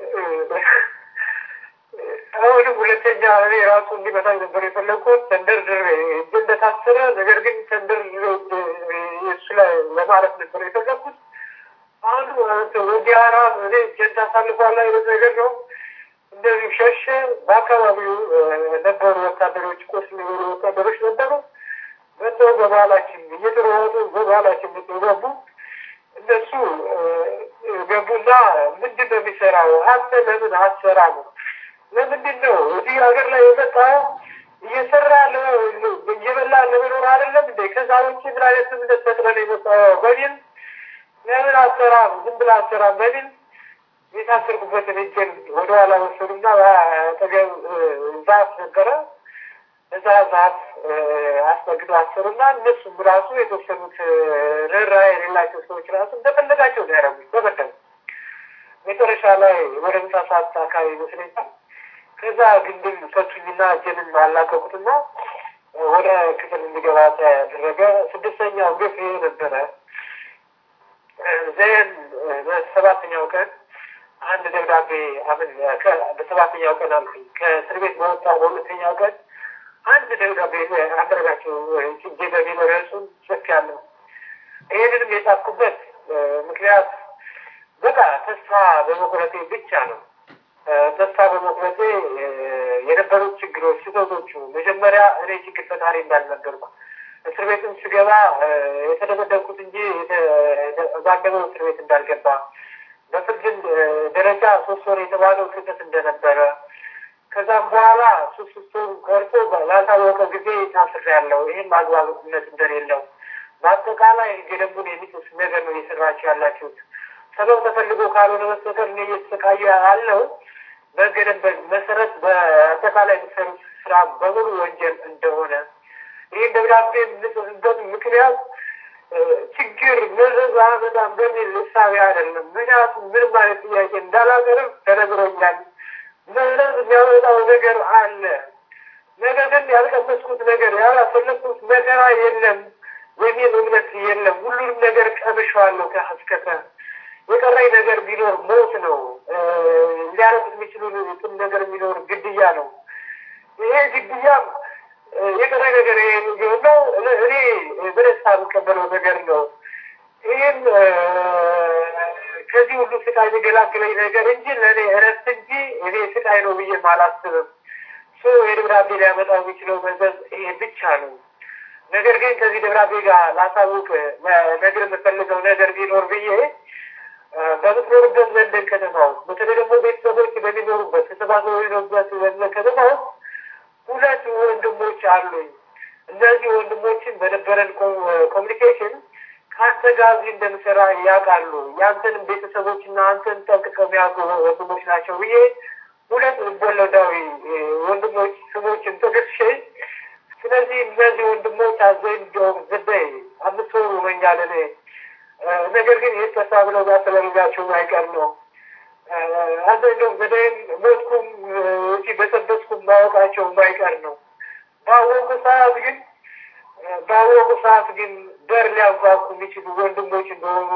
አሁንም ሁለተኛ እኔ ራሱ እንዲመታኝ ነበር የፈለግኩት። ተንደርድሬ እጅ እንደታሰረ ነገር ግን ተንደርድሬ እሱ ላይ ለማረፍ ነበር የፈለግኩት። አንዱ ወዲያራ እኔ እጄን ታሳልፏል አይነት ነገር ነው። እንደዚሁ ሸሸ። በአካባቢው ነበሩ ወታደሮች፣ ቆስል የሆኑ ወታደሮች ነበሩ። መጥተው በባህላችን እየተሯሯጡ በባህላችን መጥተው ገቡ። እነሱ ገቡና ምንድን ነው የሚሰራው? አንተ ለምን አትሰራ ነው ለምንድን ነው እዚህ ሀገር ላይ የመጣው? እየሰራ እየበላ ለመኖር አይደለም እንዴ? ከዛ ውጭ ምን አይነት እምነት ፈጥረህ ነው የመጣው በሚል ለምን አትሰራም? ዝም ብለህ አትሰራም በሚል የታሰርኩበትን እጄን ወደኋላ ወሰዱና አጠገብ ዛፍ ነበረ። እዛ ዛፍ አስጠግቶ አሰሩና እነሱም ራሱ የተወሰኑት ርኅራኄ የሌላቸው ሰዎች ራሱ እንደፈለጋቸው ነው ያደረጉት። በበደሉ መጨረሻ ላይ ወደ ምሳ ሰዓት አካባቢ ይመስለኛል ከዛ ግንድም ፈቱኝና እጄንም አላቀቁትና ወደ ክፍል እንዲገባ ተደረገ። ስድስተኛው ግፍ ይሄ ነበረ። ዘን በሰባተኛው ቀን አንድ ደብዳቤ አምን በሰባተኛው ቀን አልኩኝ ከእስር ቤት በወጣ በሁለተኛው ቀን አንድ ደብዳቤ አንደረጋቸው ጭጄ በሚል ርዕሱን ጽፍ ያለው ይህንንም የጻፍኩበት ምክንያት በቃ ተስፋ በመቁረጤ ብቻ ነው። ተስፋ በመቁረጤ የነበሩት ችግሮች፣ ስህተቶቹ መጀመሪያ እኔ ችግር ፈጣሪ እንዳልነበርኩ እስር ቤትም ስገባ የተደበደብኩት እንጂ የተዛገበው እስር ቤት እንዳልገባ በፍርድ ደረጃ ሶስት ወር የተባለው ስህተት እንደነበረ ከዛም በኋላ ሶስት ሶስት ወር ቀርቶ ላልታወቀ ጊዜ ታስሬያለሁ። ይህም አግባብነት እንደሌለው በአጠቃላይ ገደቡን የሚጥስ ነገር ነው እየሰራችሁ ያላችሁት። ሰበብ ተፈልጎ ካልሆነ በስተቀር እኔ እየተሰቃዩ ያለው በሕገ ደንብ መሰረት በአጠቃላይ የሚሰሩት ስራ በሙሉ ወንጀል እንደሆነ ይህን ደብዳቤ የምጽፍበት ምክንያት ችግር መዘዝ በጣም በሚል እሳቤ አይደለም። ምክንያቱም ምንም አይነት ጥያቄ እንዳላቀርብ ተነግሮኛል። መዘዝ የሚያመጣው ነገር አለ። ነገር ግን ያልቀመስኩት ነገር ያላፈለግኩት መከራ የለም የሚል እምነት የለም። ሁሉንም ነገር ቀምሼዋለሁ ከአስከተ የቀረኝ ነገር ቢኖር ሞት ነው። ሊያረጉት የሚችሉትን ነገር ቢኖር ግድያ ነው። ይሄ ግድያም የቀረኝ ነገር ይሄ ነው። እኔ በደስታ የምቀበለው ነገር ነው። ይህም ከዚህ ሁሉ ስቃይ ሊገላግለኝ ነገር እንጂ ለእኔ እረፍት እንጂ እኔ ስቃይ ነው ብዬ አላስብም። ሶ የደብዳቤ ሊያመጣው የሚችለው መዘዝ ይሄ ብቻ ነው። ነገር ግን ከዚህ ደብዳቤ ጋር ላሳውቅ ነገር የምፈልገው ነገር ቢኖር ብዬ በምትኖርበት ለንደን ከተማ ውስጥ በተለይ ደግሞ ቤተሰቦች በሚኖሩበት ተሰባስበው የሚኖሩበት ለንደን ከተማ ውስጥ ሁለት ወንድሞች አሉኝ። እነዚህ ወንድሞችን በነበረን ኮሚኒኬሽን ከአንተ ጋር እዚህ እንደምሰራ ያውቃሉ። የአንተንም ቤተሰቦች እና አንተን ጠንቅቀው የሚያውቁ ወንድሞች ናቸው ብዬ ሁለት ልቦለዳዊ ወንድሞች ስሞችን ጠቅሼ ስለዚህ እነዚህ ወንድሞች አዘኝ እንዲሁም ዝበይ አምስት ወሩ ሆኖኛል እኔ ነገር ግን ይህ ተሳ ብለው ባተለርጋቸው አይቀር ነው አዘኝ እንዲሁም ዘደይም ሞትኩም እዚህ በሰበስኩም ማወቃቸው የማይቀር ነው። ባወቁ ሰዓት ግን ባወቁ ሰዓት ግን በር ሊያንኳኩ የሚችሉ ወንድሞች እንደሆኑ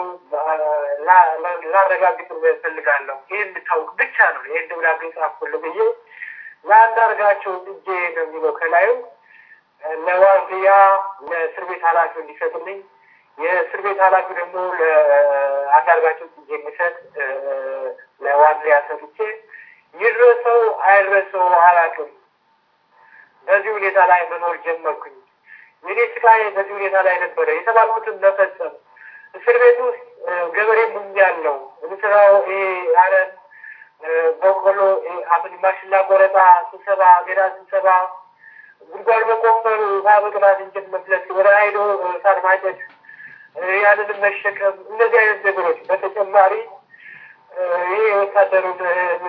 ላረጋግጥ እፈልጋለሁ። ይህ እንድታውቅ ብቻ ነው ይህን ደብዳቤ ጻፍኩልህ ብዬ ለአንዳርጋቸው እጄ ነው የሚለው ከላዩ ለዋርድያ ለእስር ቤት ኃላፊው እንዲሰጥልኝ የእስር ቤት ኃላፊው ደግሞ ለአንዳርጋቸው እጄ የሚሰጥ ለዋርድያ ሰጥቼ ይድረሰው አይድረሰው አላውቅም። በዚህ ሁኔታ ላይ መኖር ጀመርኩኝ። የኔ ስቃይ በዚህ ሁኔታ ላይ ነበረ። የተባልኩትን መፈጸም እስር ቤት ውስጥ ገበሬ ሙኛለሁ። የምሰራው ይሄ አረም፣ በቆሎ፣ አምን ማሽላ ቆረጣ ስብሰባ፣ ገዳ ስብሰባ፣ ጉድጓድ መቆፈር፣ ውሃ መቅዳት፣ እንጨት መፍለጥ፣ ወደ አይዶ ሳር ማጨድ፣ ያንንም መሸከም፣ እነዚህ አይነት ነገሮች በተጨማሪ ይሄ ወታደሩን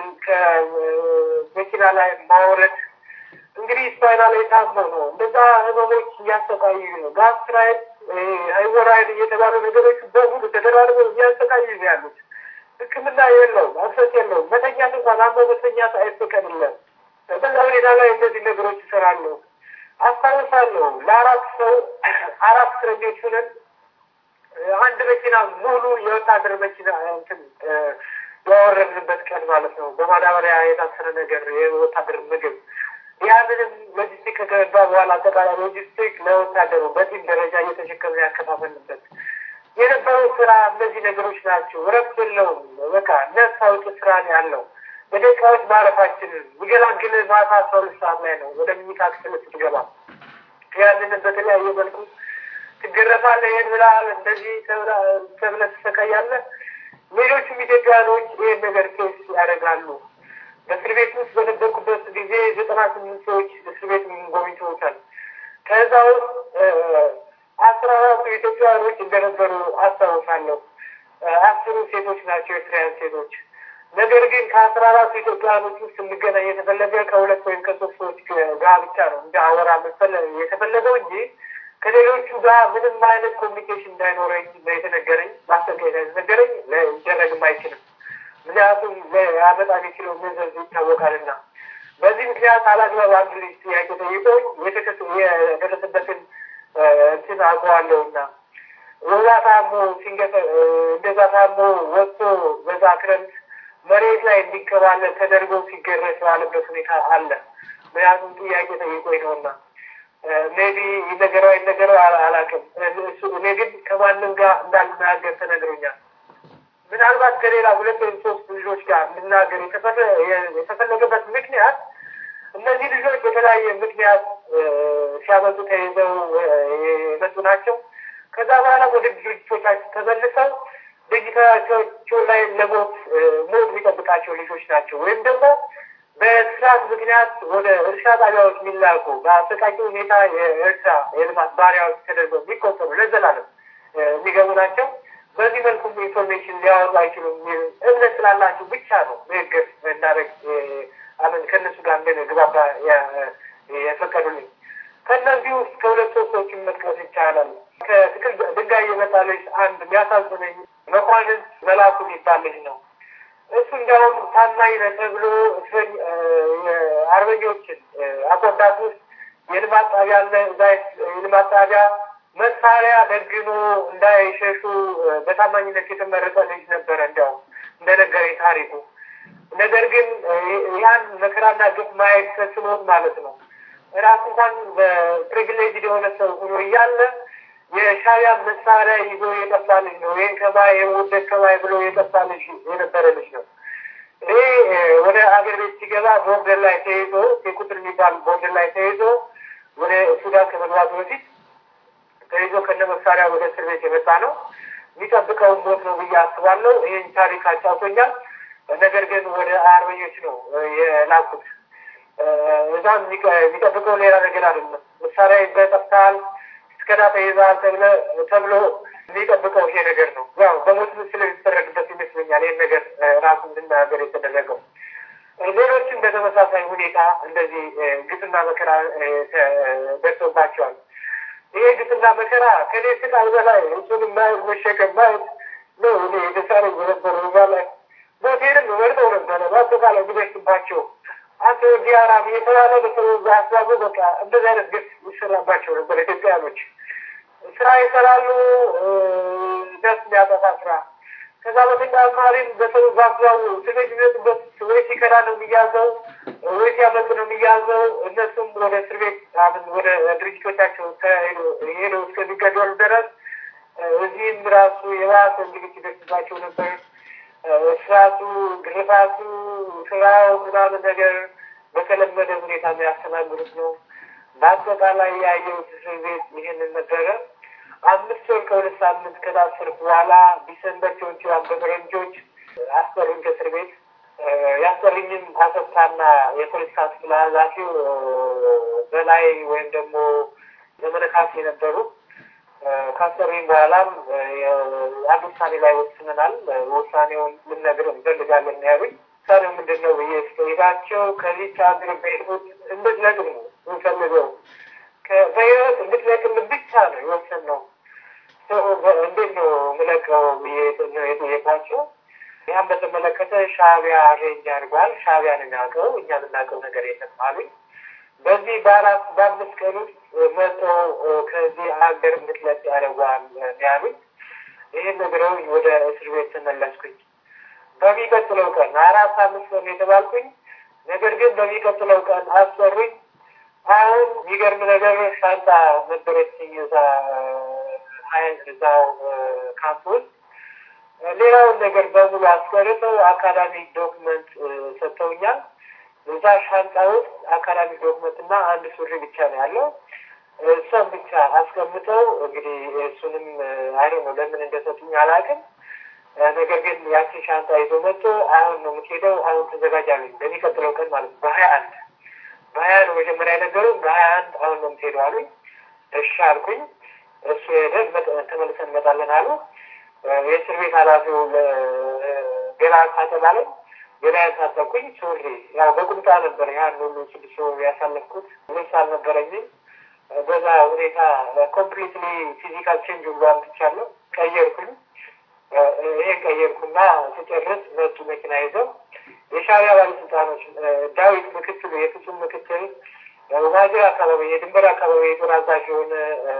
ከመኪና ላይ ማውረድ እንግዲህ ስፓይና ላይ ታሞ ነው። እንደዛ ህመሞች እያሰቃዩ ነው። ጋስትራይት፣ ሃይሞራይድ እየተባሉ ነገሮች በሙሉ ተደራርበው እያሰቃዩ ነው ያሉት። ሕክምና የለውም፣ አክሰስ የለውም። መተኛት እንኳን አሞ መተኛት አይፈቀድለም። በዛ ሁኔታ ላይ እነዚህ ነገሮች ይሰራለሁ። አስታውሳለሁ ለአራት ሰው አራት እስረኞች ሆነን አንድ መኪና ሙሉ የወታደር መኪና እንትን ያወረድንበት ቀን ማለት ነው። በማዳበሪያ የታሰረ ነገር የወታደር ምግብ ያንንም ሎጂስቲክ ከገባ በኋላ አጠቃላይ ሎጂስቲክ ለወታደሩ በቲም ደረጃ እየተሸከመ ያከፋፈልበት የነበረው ስራ እነዚህ ነገሮች ናቸው። እረፍት የለውም። በቃ ነፍስ አውጪ ስራ ነው ያለው። በደቂቃዎች ማረፋችንን የሚገላግል ማታ አስራ ሁለት ሰዓት ላይ ነው ወደ ምኝታ ክፍል ስትገባ ያንንም በተለያየ መልኩ ትገረፋለህ። ይህን ብለሃል፣ እንደዚህ ተብለህ ትሰቃያለህ። ሌሎቹም ኢትዮጵያኖች ይህን ነገር ኬስ ያደርጋሉ። በእስር ቤት ውስጥ በነበርኩበት ጊዜ ዘጠና ስምንት ሰዎች እስር ቤት ጎብኝተውታል። ከዛ ውስጥ አስራ አራቱ ኢትዮጵያውያኖች እንደነበሩ አስታውሳለሁ። አስሩ ሴቶች ናቸው፣ ኤርትራውያን ሴቶች። ነገር ግን ከአስራ አራቱ ኢትዮጵያውያኖች ውስጥ እንገናኝ የተፈለገ ከሁለት ወይም ከሶስት ሰዎች ጋር ብቻ ነው እንደ አወራ መሰለ የተፈለገው እንጂ ከሌሎቹ ጋር ምንም አይነት ኮሚኒኬሽን እንዳይኖረኝ የተነገረኝ ማስጠንቀቂያ የተነገረኝ ሊደረግም አይችልም። ምክንያቱም ያመጣ የሚችለው ገንዘብ ይታወቃልና በዚህ ምክንያት አላግባብ አንድ ልጅ ጥያቄ ጠይቆኝ የደረሰበትን እንትን አውቀዋለሁና ወዛ ታሞ ሲንገፈ እንደዛ ታሞ ወጥቶ በዛ ክረምት መሬት ላይ እንዲከባለል ተደርጎ ሲገረስ ባለበት ሁኔታ አለ። ምክንያቱም ጥያቄ ጠይቆኝ ነውና ሜቢ ይነገረው አይነገረው አላውቅም። እኔ ግን ከማንም ጋር እንዳልናገር ተነግሮኛል። ምናልባት ከሌላ ሁለት ወይም ሶስት ልጆች ጋር እንድናገር የተፈለገበት ምክንያት እነዚህ ልጆች በተለያየ ምክንያት ሲያመጡ ተይዘው የመጡ ናቸው። ከዛ በኋላ ወደ ድርጅቶቻቸው ተመልሰው ድርጅቶቻቸው ላይ ለሞት ሞት የሚጠብቃቸው ልጆች ናቸው። ወይም ደግሞ በስርዓት ምክንያት ወደ እርሻ ጣቢያዎች የሚላኩ በአሰቃቂ ሁኔታ የእርሻ የልማት ባሪያዎች ተደርገው የሚቆጠሩ ለዘላለም የሚገቡ ናቸው። በዚህ መልኩም ኢንፎርሜሽን ሊያወጡ አይችሉም የሚል እምነት ስላላቸው ብቻ ነው ንግግር እንዳደረግ አምን ከእነሱ ጋር እንደግባባ የፈቀዱልኝ። ከእነዚህ ውስጥ ከሁለት ሶስቶችን መጥቀስ ይቻላል። ከትክል ድንጋይ የመጣ ልጅ አንድ የሚያሳዝነኝ መኳንንት መላኩ የሚባል ልጅ ነው። እሱ እንዲያውም ታማኝ ነህ ተብሎ አርበኞችን አስወዳት ውስጥ የልማት ጣቢያ አለ። እዛ የልማት ጣቢያ መሳሪያ ደግኖ እንዳይሸሹ በታማኝነት የተመረጠ ልጅ ነበረ። እንዲያውም እንደነገረኝ ታሪኩ። ነገር ግን ያን መከራና ግፍ ማየት ተስኖት ማለት ነው ራሱ እንኳን በፕሪቪሌጅ የሆነ ሰው ሆኖ እያለ የሻዕቢያ መሳሪያ ይዞ የጠፋ ልጅ ነው። ይህን ከማይ የውደት ከማይ ብሎ የጠፋ ልጅ የነበረ ልጅ ነው። ይሄ ወደ አገር ቤት ሲገባ ቦርደር ላይ ተይዞ የቁጥር የሚባል ቦርደር ላይ ተይዞ ወደ ሱዳን ከመግባቱ በፊት ተይዞ ከነ መሳሪያ ወደ እስር ቤት የመጣ ነው። የሚጠብቀውን ሞት ነው ብዬ አስባለሁ። ይህን ታሪክ አጫውቶኛል። ነገር ግን ወደ አርበኞች ነው የላኩት። እዛም የሚጠብቀው ሌላ ነገር አይደለም። መሳሪያ ይዘህ ጠፍተሃል፣ እስከዳ ተይዘሃል ተብሎ የሚጠብቀው ይሄ ነገር ነው። ያው በሞት ምስል የሚፈረድበት ይመስለኛል ይህን ነገር ራሱ እንድናገር የተደረገው። ሌሎችም በተመሳሳይ ሁኔታ እንደዚህ ግፍና መከራ ደርሶባቸዋል። ይሄ ግፍና መከራ ከኔ ስቃይ በላይ እሱን ማየት መሸከም ማየት ነው እኔ የተሳረ የነበረ እዛ ላይ ሞቴንም መርጠው ነበረ በአጠቃላይ የሚደርስባቸው አንተ ዲያራም የተባለ በሰው ሀሳቡ በቃ እንደዚህ አይነት ግፍ ይሰራባቸው ነበር ኢትዮጵያኖች። ስራ ይሰራሉ፣ ነፍስ የሚያጠፋ ስራ። ከዛ በተጨማሪም በሰው በአግባቡ ስሜት የሚመጡበት ወይ ሲከዳ ነው የሚያዘው፣ ወይ ሲያመጡ ነው የሚያዘው። እነሱም ወደ እስር ቤት ወደ ድርጅቶቻቸው ሄደው እስከሚገደሉ ድረስ እዚህም ራሱ የባሰ እንግልት ይደርስባቸው ነበር። እስራቱ፣ ግርፋቱ፣ ስራው ምናምን ነገር በተለመደ ሁኔታ የሚያስተናግዱት ነው። በአጠቃላይ ያየሁት እስር ቤት ይህንን ነበረ። አምስት ወር ከሁለት ሳምንት ከታሰርኩ በኋላ ዲሰምበር ትዌንቲ ዋን በፈረንጆች አስጠሩኝ ከእስር ቤት። ያስጠሩኝም አሰፋና የፖለቲካ ክፍል ኃላፊው በላይ ወይም ደግሞ ዘመነ ካሴ ነበሩ። ካሰሩኝ በኋላም አንድ ውሳኔ ላይ ወስነናል። ውሳኔውን ልንነግር እንፈልጋለን ያሉኝ። ውሳኔው ምንድን ነው ብዬ ስጠይቃቸው ከዚች ሀገር በሕይወት እንድትለቅም ነው የምንፈልገው። በሕይወት እንድትለቅም ብቻ ነው የወሰንነው። እንዴት ነው የምለቀው ብዬ ነው የጠየቋቸው። ያም በተመለከተ ሻዕቢያ አሬንጅ አድርጓል። ሻዕቢያ ነው የሚያውቀው፣ እኛ የምናውቀው ነገር የለም አሉኝ። በዚህ በአራት በአምስት ቀን ውስጥ መቶ ከዚህ ሀገር እንድትለቅ ያደርጓል ያሉኝ። ይህን ነግረውኝ ወደ እስር ቤት ተመለስኩኝ። በሚቀጥለው ቀን አራት አምስት ቀን የተባልኩኝ፣ ነገር ግን በሚቀጥለው ቀን አስጠሩኝ። አሁን የሚገርም ነገር ሻንጣ ነበረችኝ እዛ እዛው ካምፕ ውስጥ ሌላውን ነገር በሙሉ አስቀርተው አካዳሚክ ዶክመንት ሰጥተውኛል። እዛ ሻንጣ ውስጥ አካዳሚክ ዶክመንት እና አንድ ሱሪ ብቻ ነው ያለው። እሷም ብቻ አስቀምጠው እንግዲህ እሱንም አይ ነው ለምን እንደሰጡኝ አላውቅም። ነገር ግን ያችን ሻንጣ ይዞ መጥቶ አሁን ነው የምትሄደው፣ አሁን ተዘጋጅ አሉኝ። በሚቀጥለው ቀን ማለት ነው በሀያ አንድ በሀያ ነው መጀመሪያ የነገሩኝ። በሀያ አንድ አሁን ነው የምትሄደው አሉኝ። እሺ አልኩኝ። እሱ ሄደ። ተመልሰን እንመጣለን አሉ። የእስር ቤት ኃላፊው ገላ ታጠባለኝ ገላ ያሳጠብኩኝ ሱሪ ያው በቁምጣ ነበር ያን ሁሉ ስድስት ወር ያሳለፍኩት ልብስ አልነበረኝም። በዛ ሁኔታ ኮምፕሊትሊ ፊዚካል ቼንጅ ሁሉ አምጥቻለሁ። ቀየርኩኝ። ይሄን ቀየርኩና ስጨርስ መጡ መኪና ይዘው የሻዕቢያ ባለስልጣኖች ዳዊት ምክትሉ የፍጹም ምክትል ዋጅር አካባቢ የድንበር አካባቢ የጦር አዛዥ የሆነ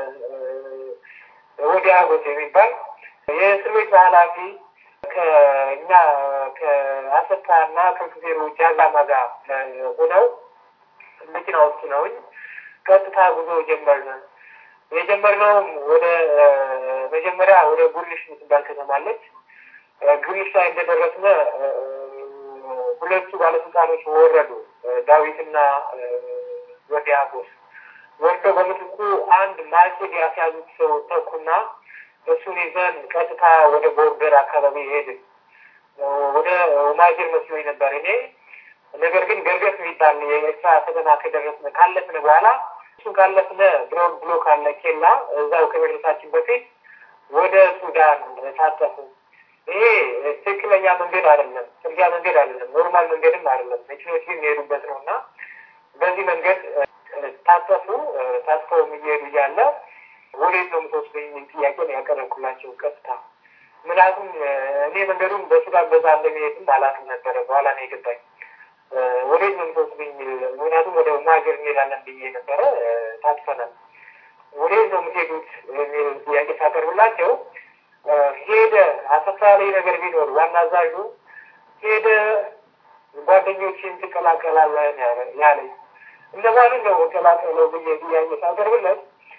ወዲያ ጎት የሚባል የእስር ቤቱ ኃላፊ ከእኛ ከአሰታ እና ከጊዜሩ ጃዛማ ጋር ሆነው መኪና ውስጥ ነውኝ ቀጥታ ጉዞ ጀመርን። የጀመርነውም ወደ መጀመሪያ ወደ ጉልሽ የምትባል ከተማለች። ጉልሽ ላይ እንደደረስነ ሁለቱ ባለስልጣኖች ወረዱ። ዳዊትና ወዲያ ጎስ ወርደው በምትኩ አንድ ማጭድ ያስያዙት ሰው ተኩና እሱን ይዘን ቀጥታ ወደ ቦርደር አካባቢ ሄድን። ወደ ማጅር መስሎኝ ነበር እኔ። ነገር ግን ገርገፍ የሚባል የኤርትራ ፈተና ከደረስነ ካለፍነ በኋላ እሱን ካለፍነ ድሮን ብሎክ አለ ኬላ፣ እዛው ከመድረሳችን በፊት ወደ ሱዳን ታጠፉ። ይሄ ትክክለኛ መንገድ አይደለም፣ ጥርጊያ መንገድ አይደለም፣ ኖርማል መንገድም አይደለም። መኪኖች ግን የሚሄዱበት ነው እና በዚህ መንገድ ታጠፉ። ታጥፈው የሚሄዱ እያለ ወዴት ነው የምትወስደኝ የሚል ጥያቄ ነው ያቀረብኩላቸው ቀጥታ። ምክንያቱም እኔ መንገዱን በሱዳን በዛ እንደሚሄድም አላውቅም ነበረ። በኋላ ነው የገባኝ። ወዴት ነው የምትወስደኝ የሚል ምክንያቱም ወደ ማገር እንሄዳለን ብዬ ነበረ። ታጥፈናል። ወዴት ነው የምትሄዱት የሚል ጥያቄ ሳቀርብላቸው ሄደ አሰፋ ላይ ነገር ቢኖር ዋና አዛዡ ሄደ ጓደኞችን ትቀላቀላለህ ያለኝ። እነማንን ነው መቀላቀለው ብዬ ጥያቄ ሳቀርብለት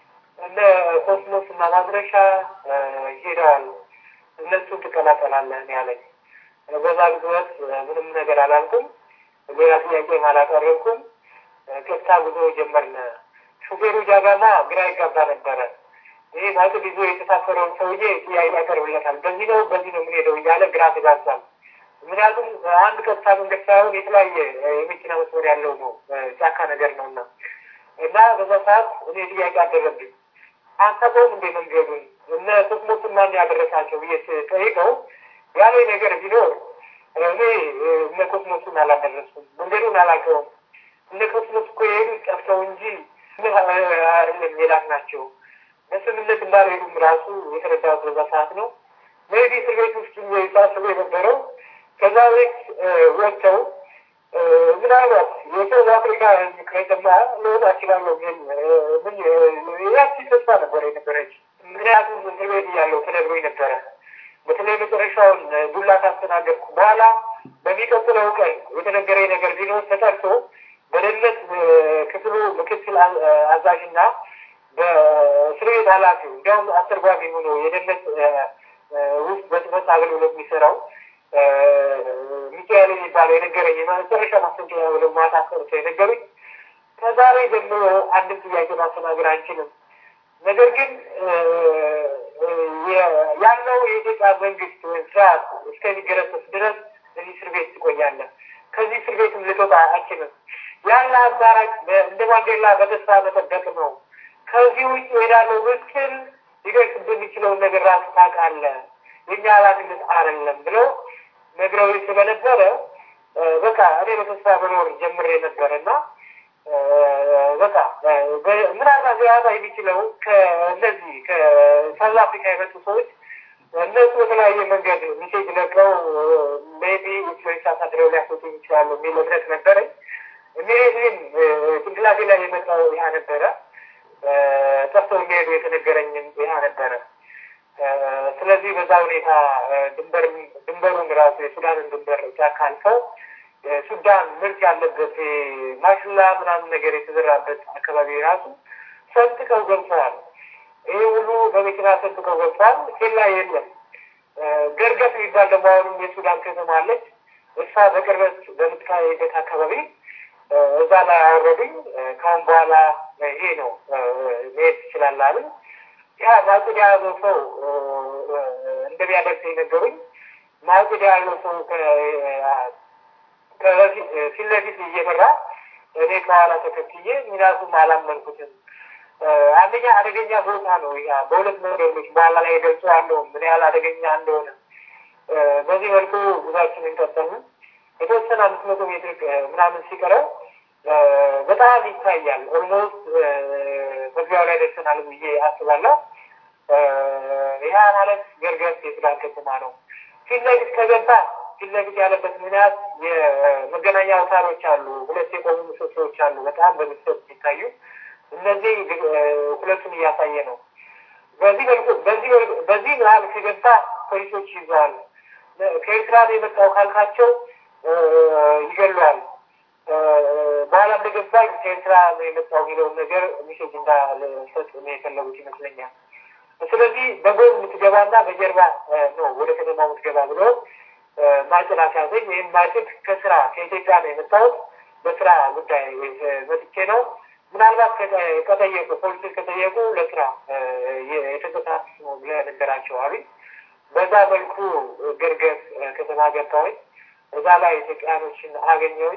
እነ ኮስሞስ እና ማድረሻ ሄደዋል። እነሱን ትቀላቀላለህ ያለኝ። በዛ ግዝበት ምንም ነገር አላልኩም። ሌላ ጥያቄም አላቀረብኩም። ከፍታ ጉዞ ጀመርን። ሹፌሩ ጃጋማ ግራ ይጋባ ነበረ። ይህ ማጭድ ይዞ የተሳፈረውን ሰውዬ ጥያቄ ያቀርብለታል። በዚህ ነው በዚህ ነው የምንሄደው እያለ ግራ ተጋብቷል። ምክንያቱም አንድ ቀጥታ መንገድ ሳይሆን የተለያየ የመኪና መስመር ያለው ነው፣ ጫካ ነገር ነው እና እና በዛ ሰዓት እኔ ጥያቄ አደረብኝ። አንተቆም እንዴ መንገዱን እነ ስስሞትን ማን ያደረሳቸው ብዬ ጠይቀው ያለ ነገር ቢኖር እኔ እነ ኮስሞስን አላደረስኩም፣ መንገዱን አላውቀውም። እነ ኮስሞስ እኮ የሄዱት ጠፍተው እንጂ አይደለም የላክ ናቸው። በስምነት እንዳልሄዱም ራሱ የተረዳሁት በዛ ሰዓት ነው። ሜቢ እስር ቤት ውስጥ ሳስበው የነበረው ከዛ ቤት ወጥተው ምናልባት የሳውዝ አፍሪካ ህዝብ ከሰማ ልወጣ እችላለሁ ምን ያቺ ተስፋ ነበረ የነበረች። ምክንያቱም እስር ቤት እያለሁ ተነግሮኝ ነበረ። በተለይ መጨረሻውን ዱላ ካስተናገድኩ በኋላ በሚቀጥለው ቀን የተነገረኝ ነገር ቢኖር ተጠርቶ በደህንነት ክፍሉ ምክትል አዛዥና በእስር ቤት ኃላፊው እንዲያውም አስተርጓሚ ሆኖ የደህንነት ውስጥ በጽህፈት አገልግሎት የሚሰራው ሚካኤል የሚባለው የነገረኝ የመጨረሻ ማስጠንቀቂያ ብለው ማታ ቀርቶ የነገሩኝ ከዛሬ ጀምሮ አንድም ጥያቄ ማስተናገድ አንችልም። ነገር ግን ያለው የኢትዮጵያ መንግስት ወይም ስርዓት እስከሚገረሰስ ድረስ እዚህ እስር ቤት ትቆያለህ። ከዚህ እስር ቤትም ልትወጣ አችልም። ያለ አማራጭ እንደ ማንዴላ በተስፋ መጠበቅ ነው። ከዚህ ውጭ ሄዳለው ብትል ሊደርስብህ የሚችለውን ነገር ራሱ ታውቃለህ። የኛ ኃላፊነት አይደለም ብለው ነግረው ስለነበረ በቃ እኔ በተስፋ መኖር ጀምሬ ነበረ እና በቃ ምናልባት ሊያጣ የሚችለው ከእነዚህ ከሳውዝ አፍሪካ የመጡ ሰዎች እነሱ በተለያየ መንገድ ሚሴጅ ለቀው ሜቢ ኢንፍሉዌንስ አሳድረው ሊያስወጡ ይችላሉ የሚል እምነት ነበረኝ። ኢሚዲየትሊም ጭንቅላቴ ላይ የመጣው ይህ ነበረ። ጠፍተው የሚሄዱ የተነገረኝም ይህ ነበረ። ስለዚህ በዛ ሁኔታ ድንበር ድንበሩን ራሱ የሱዳንን ድንበር ጫካ አልፈው ሱዳን ምርት ያለበት ማሽላ ምናምን ነገር የተዘራበት አካባቢ ራሱ ሰንጥቀው ገብተዋል። ይህ ሁሉ በመኪና ሰንጥቀው ገብተዋል። ኬላ የለም። ገርገፍ የሚባል ደግሞ አሁንም የሱዳን ከተማ አለች። እሷ በቅርበት በምትካሄበት አካባቢ እዛ ላይ አወረዱኝ። ከአሁን በኋላ ይሄ ነው መሄድ ትችላለህ አሉኝ። ያ ማጭድ ያለው ሰው እንደሚያደርስ የነገሩኝ ማጭድ ያለው ሰው ፊት ለፊት እየመራ እኔ ከኋላ ተከትዬ ሚናቱም አላመንኩትም። አንደኛ አደገኛ ቦታ ነው። ያ በሁለት መንገዶች በኋላ ላይ ገልጸዋለሁ ምን ያህል አደገኛ እንደሆነ። በዚህ መልኩ ጉዟችንን ቀጠልን። የተወሰነ አምስት መቶ ሜትር ምናምን ሲቀረው በጣም ይታያል። ኦልሞስት መግቢያው ላይ ደርሰናል ብዬ አስባለሁ። ያ ማለት ገርገስ የሱዳን ከተማ ነው። ፊት ለፊት ከገባ ፊት ለፊት ያለበት ምክንያት የመገናኛ አውታሮች አሉ። ሁለት የቆሙ ምሰሶዎች አሉ፣ በጣም በምስት ሲታዩ እነዚህ ሁለቱን እያሳየ ነው። በዚህ መልኩ በዚህ በዚህ መሀል ከገባ ፖሊሶች ይዘዋል። ከኤርትራ ነው የመጣው ካልካቸው ይገለዋል። በኋላ እንደገባኝ ከኤርትራ ነው የመጣው የሚለውን ነገር ሚሴጅ እንዳልሰጥ ነው የፈለጉት ይመስለኛል። ስለዚህ በጎን የምትገባና በጀርባ ነው ወደ ከተማ የምትገባ ብሎ ማጭድ አስያዘኝ። ይህም ማጭድ ከስራ ከኢትዮጵያ ነው የመጣሁት በስራ ጉዳይ መጥቼ ነው። ምናልባት ከጠየቁ ፖሊሶች ከጠየቁ ለስራ የተንቀሳቀስ ነው ብለህ ነገራቸው አሉኝ። በዛ መልኩ ገርገስ ከተማ ገባሁኝ። እዛ ላይ ኢትዮጵያኖችን አገኘሁኝ።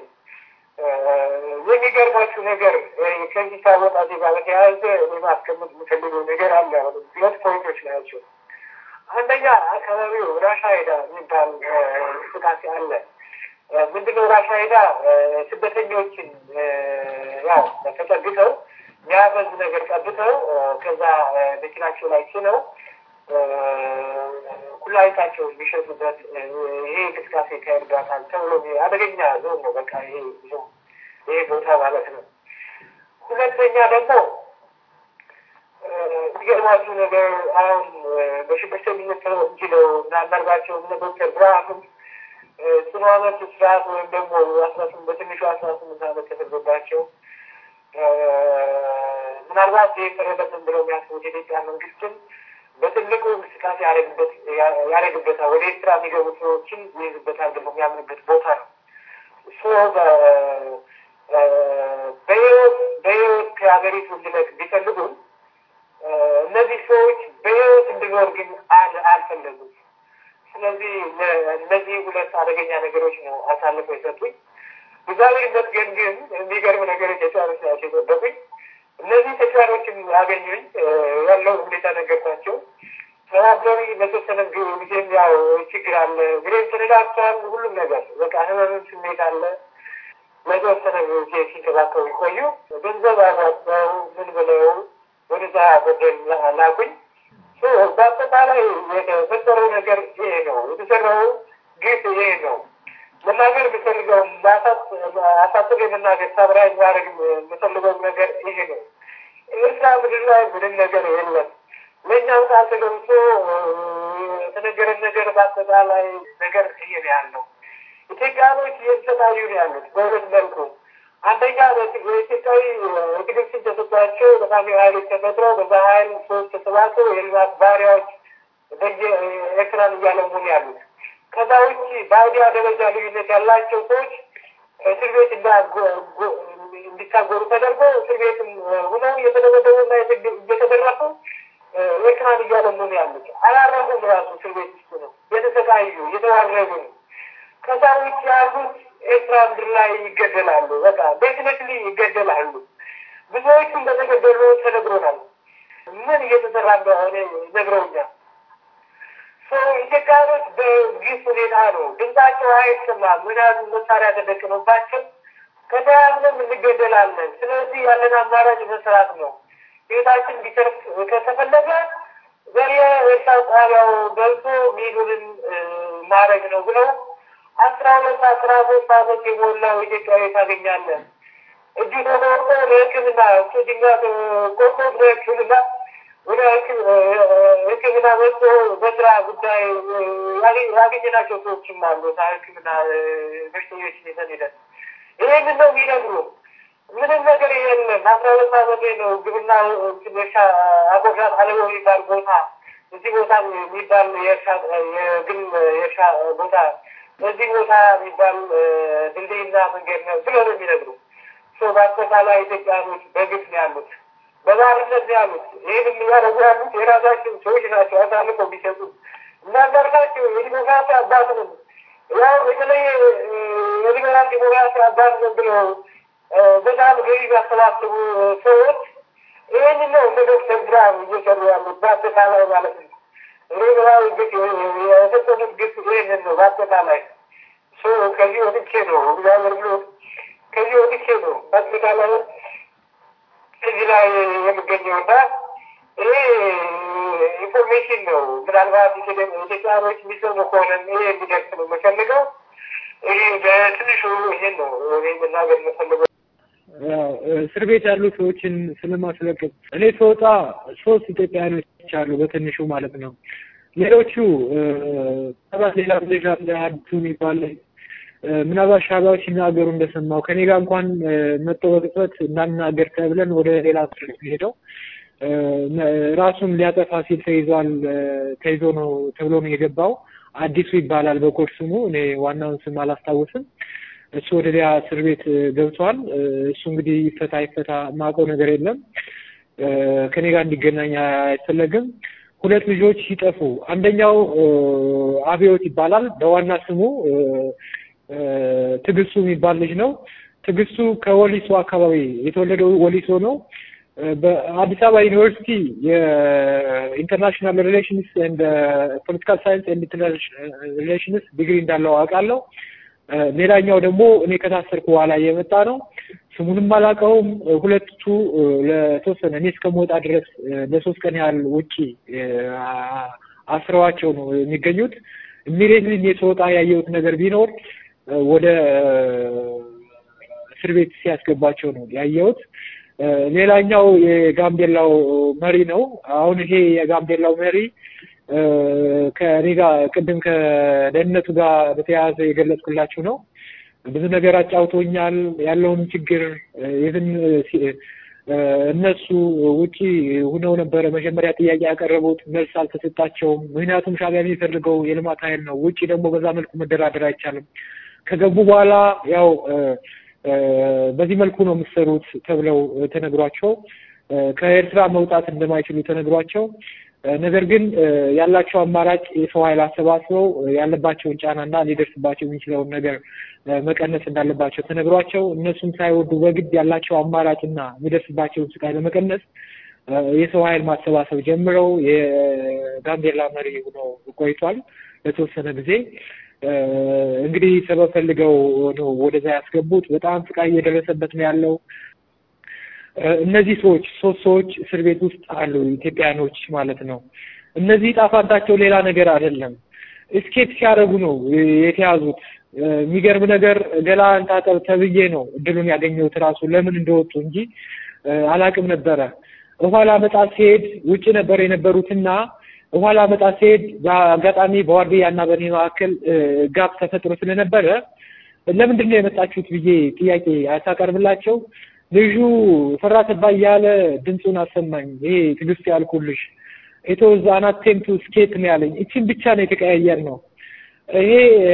የሚገርማችሁ ነገር ከዚህ ከወጣቴ ጋር በተያያዘ ማስቀመጥ የምፈልገው ነገር አለ። ሁለት ፖይንቶች ናቸው። አንደኛ አካባቢው ራሻ ሄዳ የሚባል እንቅስቃሴ አለ። ምንድነው ራሻ ሄዳ ስደተኞችን ያው ተጠግተው የሚያበዝ ነገር ጠብተው ከዛ መኪናቸው ላይ ችለው ኩላሊታቸው የሚሸጡበት ይሄ እንቅስቃሴ ይካሄድባታል ተብሎ አደገኛ ዞን ነው። በቃ ይሄ ይሄ ቦታ ማለት ነው። ሁለተኛ ደግሞ የሚገርማችሁ ነገር አሁን በሽብርተኝነት ተወንጅለው እና አንዳርጋቸው እነ ዶክተር ብርሃኑም ጽኑ ዓመት እስራት ወይም ደግሞ አስራ ስምንት በትንሹ አስራ ስምንት ዓመት ተፈርዶባቸው ምናልባት የቀረበትን ብለው የሚያስቡት የኢትዮጵያ መንግስትም በትልቁ እንቅስቃሴ ያደረግበታል። ወደ ኤርትራ የሚገቡ ሰዎችን ይይዝበታል ብለው የሚያምንበት ቦታ ነው። በህይወት በህይወት ከሀገሪቱ እንዲለቅ ቢፈልጉም እነዚህ ሰዎች በህይወት እንዲኖር ግን አልፈለጉም። ስለዚህ እነዚህ ሁለት አደገኛ ነገሮች ነው አሳልፈው የሰጡኝ። እግዚአብሔር ይመስገን ግን የሚገርም ነገሮች ተጫዋቾች ናቸው የጠበቁኝ። እነዚህ ተጫዋቾችን ያገኙኝ ያለው ሁኔታ ነገርኳቸው። ተባበሪ በተወሰነ ጊዜም ያው ችግር አለ፣ ግሬን ተነዳርተዋል። ሁሉም ነገር በቃ ህመምም ስሜት አለ። ለተወሰነ ጊዜ ሲንከባከቡ ይቆዩ። ገንዘብ አባቸው ምን ብለው ወደዛ በደል ላኩኝ። በአጠቃላይ የተፈጠረው ነገር ይሄ ነው። የተሰራው ግፍ ይሄ ነው። መናገር የምፈልገውም አሳጥር የመናገር ሳብራይ ማድረግ የምፈልገው ነገር ይሄ ነው። ኤርትራ ምድር ላይ ምንም ነገር የለም። ለእኛም ቃል ተገብቶ የተነገረን ነገር በአጠቃላይ ነገር ይሄ ነው ያለው። ኢትዮጵያኖች እየተሰቃዩ ነው ያሉት በሁለት መልኩ። አንደኛ የኢትዮጵያዊ የግድብ ስም ተሰጥቷቸው በፋሚ ኃይሎች ተፈጥረው በዛ ኃይል ሰዎች ተሰባስበው የልማት ባሪያዎች ኤርትራን እያለሙ ነው ያሉት። ከዛ ውጭ በአይዲያ ደረጃ ልዩነት ያላቸው ሰዎች እስር ቤት እንዲታጎሩ ተደርጎ እስር ቤትም ሁነው እየተደበደቡና እየተደረፉ ኤርትራን እያለሙ ነው ያሉት። አላረፉም። ራሱ እስር ቤት ውስጥ ነው የተሰቃዩ እየተዋረዱ ነው። ከዛ ውጭ ያሉት ኤርትራ ምድር ላይ ይገደላሉ። በቃ ዴፊኔትሊ ይገደላሉ። ብዙዎቹ እንደተገደሉ ተነግሮናል። ምን እየተሰራ እንደሆነ ነግረውኛል። ኢትዮጵያኖች በግፍ ሁኔታ ነው ድምጻቸው አይሰማም። ምክንያቱም መሳሪያ ተደቅኖባቸው ከተያዝንም እንገደላለን። ስለዚህ ያለን አማራጭ መስራት ነው። ቤታችን ቢተርፍ ከተፈለገ በየኤርትራ ጣቢያው ገብቶ ሚሉንን ማድረግ ነው ብለው አስራ ሁለት አስራ ሶስት አመት የሞላው ኢትዮጵያዊ ታገኛለን። እጁ ተቆርጦ ለሕክምና እሱ ድንጋት ቆርጦ ለሕክምና ወደ ሕክምና መጥቶ በስራ ጉዳይ ያገኘናቸው ሰዎችም አሉ። ሕክምና በሽተኞች ይዘን ሄደን ይሄንን ነው የሚነግሩ። ምንም ነገር የለም። አስራ ሁለት አመቴ ነው። ግብርና እርሻ አጎራት አለቦ የሚባል ቦታ እዚህ ቦታ የሚባል የግል የእርሻ ቦታ በዚህ ቦታ የሚባል ድልድይና መንገድ ነው ብሎ ነው የሚነግሩ። በአጠቃላይ ኢትዮጵያኖች በግፍ ነው ያሉት፣ በባርነት ነው ያሉት። ይህን የሚያደርጉ ያሉት የራሳቸው ሰዎች ናቸው አሳልፎ የሚሰጡ እናንዳርጋቸው የዲሞክራሲ አባት ነው ያው የተለየ የሊበራል ዲሞክራሲ አባት ነው ብለው በጣም ገቢ ያሰባስቡ ሰዎች ይህን ነው እንደ ዶክተር ብርሃኑ እየሰሩ ያሉት በአጠቃላይ ማለት ነው። ሬብራዊ ግፍ የፈጸሙት ግፍ ይህንን ነው በአጠቃላይ ከዚህ ወጥቼ ነው እግዚአብሔር ብሎ ከዚህ ወጥቼ ነው በአጠቃላይ እዚህ ላይ የሚገኘውና ይሄ ኢንፎርሜሽን ነው። ምናልባት ኢትዮጵያኖች የሚሰሙ ከሆነ ይሄ እንዲደርስ ነው የምፈልገው። ይሄ በትንሹ ይሄን ነው እኔ መናገር የምፈልገው። እስር ቤት ያሉ ሰዎችን ስለማስለቀቅ እኔ ስወጣ ሶስት ኢትዮጵያውያኖች አሉ በትንሹ ማለት ነው። ሌሎቹ ምናልባት ሌላ ልጅ አለ አዲሱ የሚባል ምናልባት ሻዕቢያዎች ሲናገሩ እንደሰማው ከኔ ጋር እንኳን መጥቶ በቅጽበት እንዳናገር ተብለን ወደ ሌላ እስር ቤት ሄደው ራሱን ሊያጠፋ ሲል ተይዟል ተይዞ ነው ተብሎ ነው የገባው። አዲሱ ይባላል በኮድ ስሙ። እኔ ዋናውን ስም አላስታውስም። እሱ ወደ ሌላ እስር ቤት ገብቷል። እሱ እንግዲህ ይፈታ ይፈታ የማውቀው ነገር የለም። ከኔ ጋር እንዲገናኝ አይፈለግም። ሁለት ልጆች ሲጠፉ አንደኛው አብዮት ይባላል። በዋና ስሙ ትግስቱ የሚባል ልጅ ነው። ትግስቱ ከወሊሶ አካባቢ የተወለደው ወሊሶ ነው። በአዲስ አበባ ዩኒቨርሲቲ የኢንተርናሽናል ሪሌሽንስ ኤንድ ፖለቲካል ሳይንስ ኤንድ ኢንተርናሽናል ሪሌሽንስ ዲግሪ እንዳለው አውቃለሁ። ሌላኛው ደግሞ እኔ ከታሰርኩ በኋላ የመጣ ነው። ስሙንም አላውቀውም። ሁለቱ ለተወሰነ እኔ እስከምወጣ ድረስ ለሶስት ቀን ያህል ውጪ አስረዋቸው ነው የሚገኙት። ኢሚዲየትሊ እኔ ስወጣ ያየሁት ነገር ቢኖር ወደ እስር ቤት ሲያስገባቸው ነው ያየሁት። ሌላኛው የጋምቤላው መሪ ነው። አሁን ይሄ የጋምቤላው መሪ ከኔ ጋር ቅድም ከደህንነቱ ጋር በተያያዘ የገለጽኩላችሁ ነው። ብዙ ነገር አጫውቶኛል። ያለውን ችግር ኢቭን እነሱ ውጪ ሁነው ነበረ መጀመሪያ ጥያቄ ያቀረቡት፣ መልስ አልተሰጣቸውም። ምክንያቱም ሻዕቢያ የሚፈልገው የልማት ኃይል ነው። ውጪ ደግሞ በዛ መልኩ መደራደር አይቻልም። ከገቡ በኋላ ያው በዚህ መልኩ ነው የምትሰሩት ተብለው ተነግሯቸው ከኤርትራ መውጣት እንደማይችሉ ተነግሯቸው ነገር ግን ያላቸው አማራጭ የሰው ኃይል አሰባስበው ያለባቸውን ጫናና ሊደርስባቸው የሚችለውን ነገር መቀነስ እንዳለባቸው ተነግሯቸው እነሱም ሳይወዱ በግድ ያላቸው አማራጭና የሚደርስባቸውን ስቃይ ለመቀነስ የሰው ኃይል ማሰባሰብ ጀምረው የጋምቤላ መሪ ሆነው ቆይቷል ለተወሰነ ጊዜ። እንግዲህ ሰበብ ፈልገው ነው ወደዛ ያስገቡት። በጣም ስቃይ እየደረሰበት ነው ያለው። እነዚህ ሰዎች ሶስት ሰዎች እስር ቤት ውስጥ አሉ፣ ኢትዮጵያኖች ማለት ነው። እነዚህ ጣፋንታቸው ሌላ ነገር አይደለም። እስኬፕ ሲያደርጉ ነው የተያዙት። የሚገርም ነገር ገላን ታጠብ ተብዬ ነው እድሉን ያገኘሁት ራሱ ለምን እንደወጡ እንጂ አላቅም ነበረ። ውሃ ላመጣ ሲሄድ ውጭ ነበር የነበሩትና ውሃ ላመጣ ሲሄድ በአጋጣሚ በዋርድያ እና በእኔ መካከል ጋፕ ተፈጥሮ ስለነበረ ለምንድን ነው የመጣችሁት ብዬ ጥያቄ ሳቀርብላቸው ልጁ ፈራ ተባ እያለ ድምፁን አሰማኝ። ይሄ ትዕግስት ያልኩልሽ ኢትወዝ አን አቴምፕት ቱ ስኬፕ ነው ያለኝ። እችን ብቻ ነው የተቀያየር ነው። ይሄ